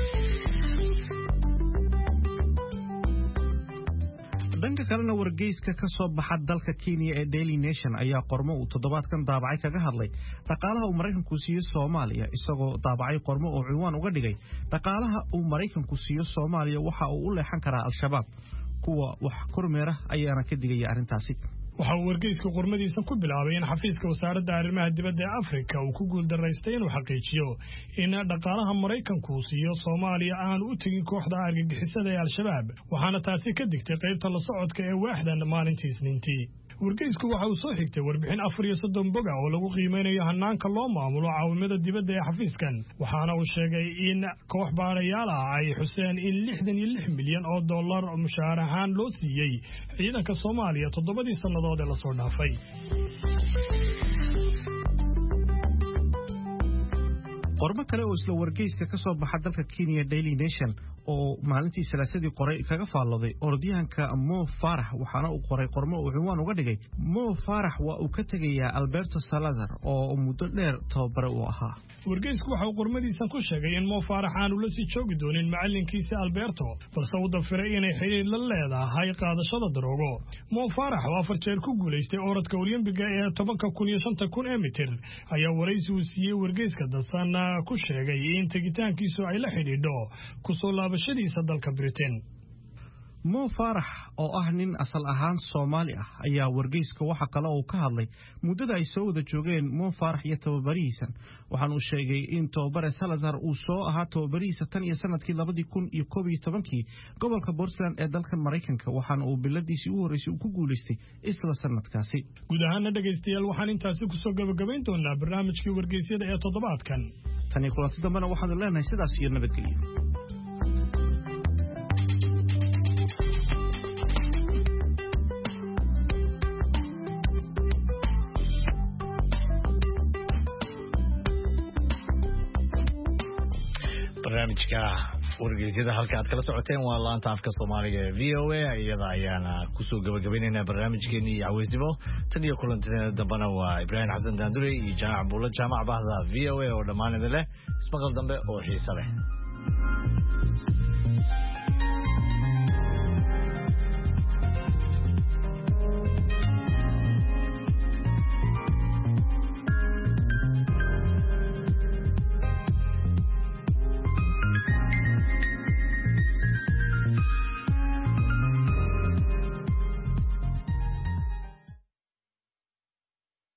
dhanka kalena wargeyska ka soo baxa dalka kenya ee daily nation ayaa qormo uu toddobaadkan daabacay kaga hadlay dhaqaalaha uu maraykanku siiyo soomaaliya isagoo daabacay qormo uu ciwaan uga dhigay dhaqaalaha uu maraykanku siiyo soomaaliya waxa uu u leexan karaa al-shabaab kuwa wax kormeera ayaana ka digaya arrintaasi waxa uu wargeyska qormadiisa ku bilaabay in xafiiska wasaaradda arrimaha dibadda ee afrika uu ku guuldaraystay inuu xaqiijiyo in dhaqaalaha maraykanku uu siiyo soomaaliya aanu u tegin kooxda argagixisada ee al-shabaab waxaana taasi ka digtay qaybta la socodka ee waaxdan maalintii isniintii wargeysku waxa uu soo xigtay warbixin afar iyo soddon boga oo lagu qiimeynayo hanaanka loo maamulo caawimada dibadda ee xafiiskan waxaana uu sheegay in koox baadhayaal ah ay xuseen in lixdan iyo lix milyan oo dollar mushaar ahaan loo siiyey ciidanka soomaaliya toddobadii sannadood ee lasoo dhaafay qormo kale oo isla wargeyska ka soo baxa dalka kenya daily nation oo maalintii salaasadii qoray kaga faallooday orodyahanka mo farax waxaana uu qoray qormo uu ciwaan uga dhigay mo farax waa uu ka tegayaa alberto salazar oo muddo dheer tababare uu ahaa wargeysku waxa uu qormadiisan ku sheegay in mo faarax aanu la sii joogi doonin macallinkiisa alberto balse uu dafiray inay xidhiir la leedahay qaadashada daroogo mo faarax oo afar jeer ku guulaystay orodka olymbiga ee tobanka kun iyo shanta kun ee mitir ayaa waraysi uu siiyey wargeyska dansan ku sheegay in tegitaankiisu ay la xidhiidho kusoo laabashadiisa dalka britain mo faarax oo ah nin asal ahaan soomaali ah ayaa wargeyska waxa kale uu ka hadlay muddada ay soo wada joogeen mo faarax iyo tababarihiisan waxaan uu sheegay in tababare salazar uu soo ahaa tababarihiisa tan iyo sanadkii labadii kun iyo koob iyo tobankii gobolka portland ee dalka maraykanka waxaana uu biladiisii u horreysay uu ku guulaystay isla sanadkaasi guud ahaana dhegaystayaal waxaan intaasi kusoo gabagabayn doonaa barnaamijkii wargeysyada ee toddobaadkan tan iyo kulanti dambena waxaanu leenahay sidaas iyo nabadgelyo barnaamijka wargeysyada halka aad kala socoteen waa laanta afka soomaaliga ee v o a iyada ayaana kusoo gabagabaynaynaa barnaamijkeeni iyo caweysnimo tan iyo kulantideena dambena waa ibraahim xasan daandure iyo jaamac buulo jaamac bahda v o a oo dhammaan idin leh ismaqal dambe oo xiise leh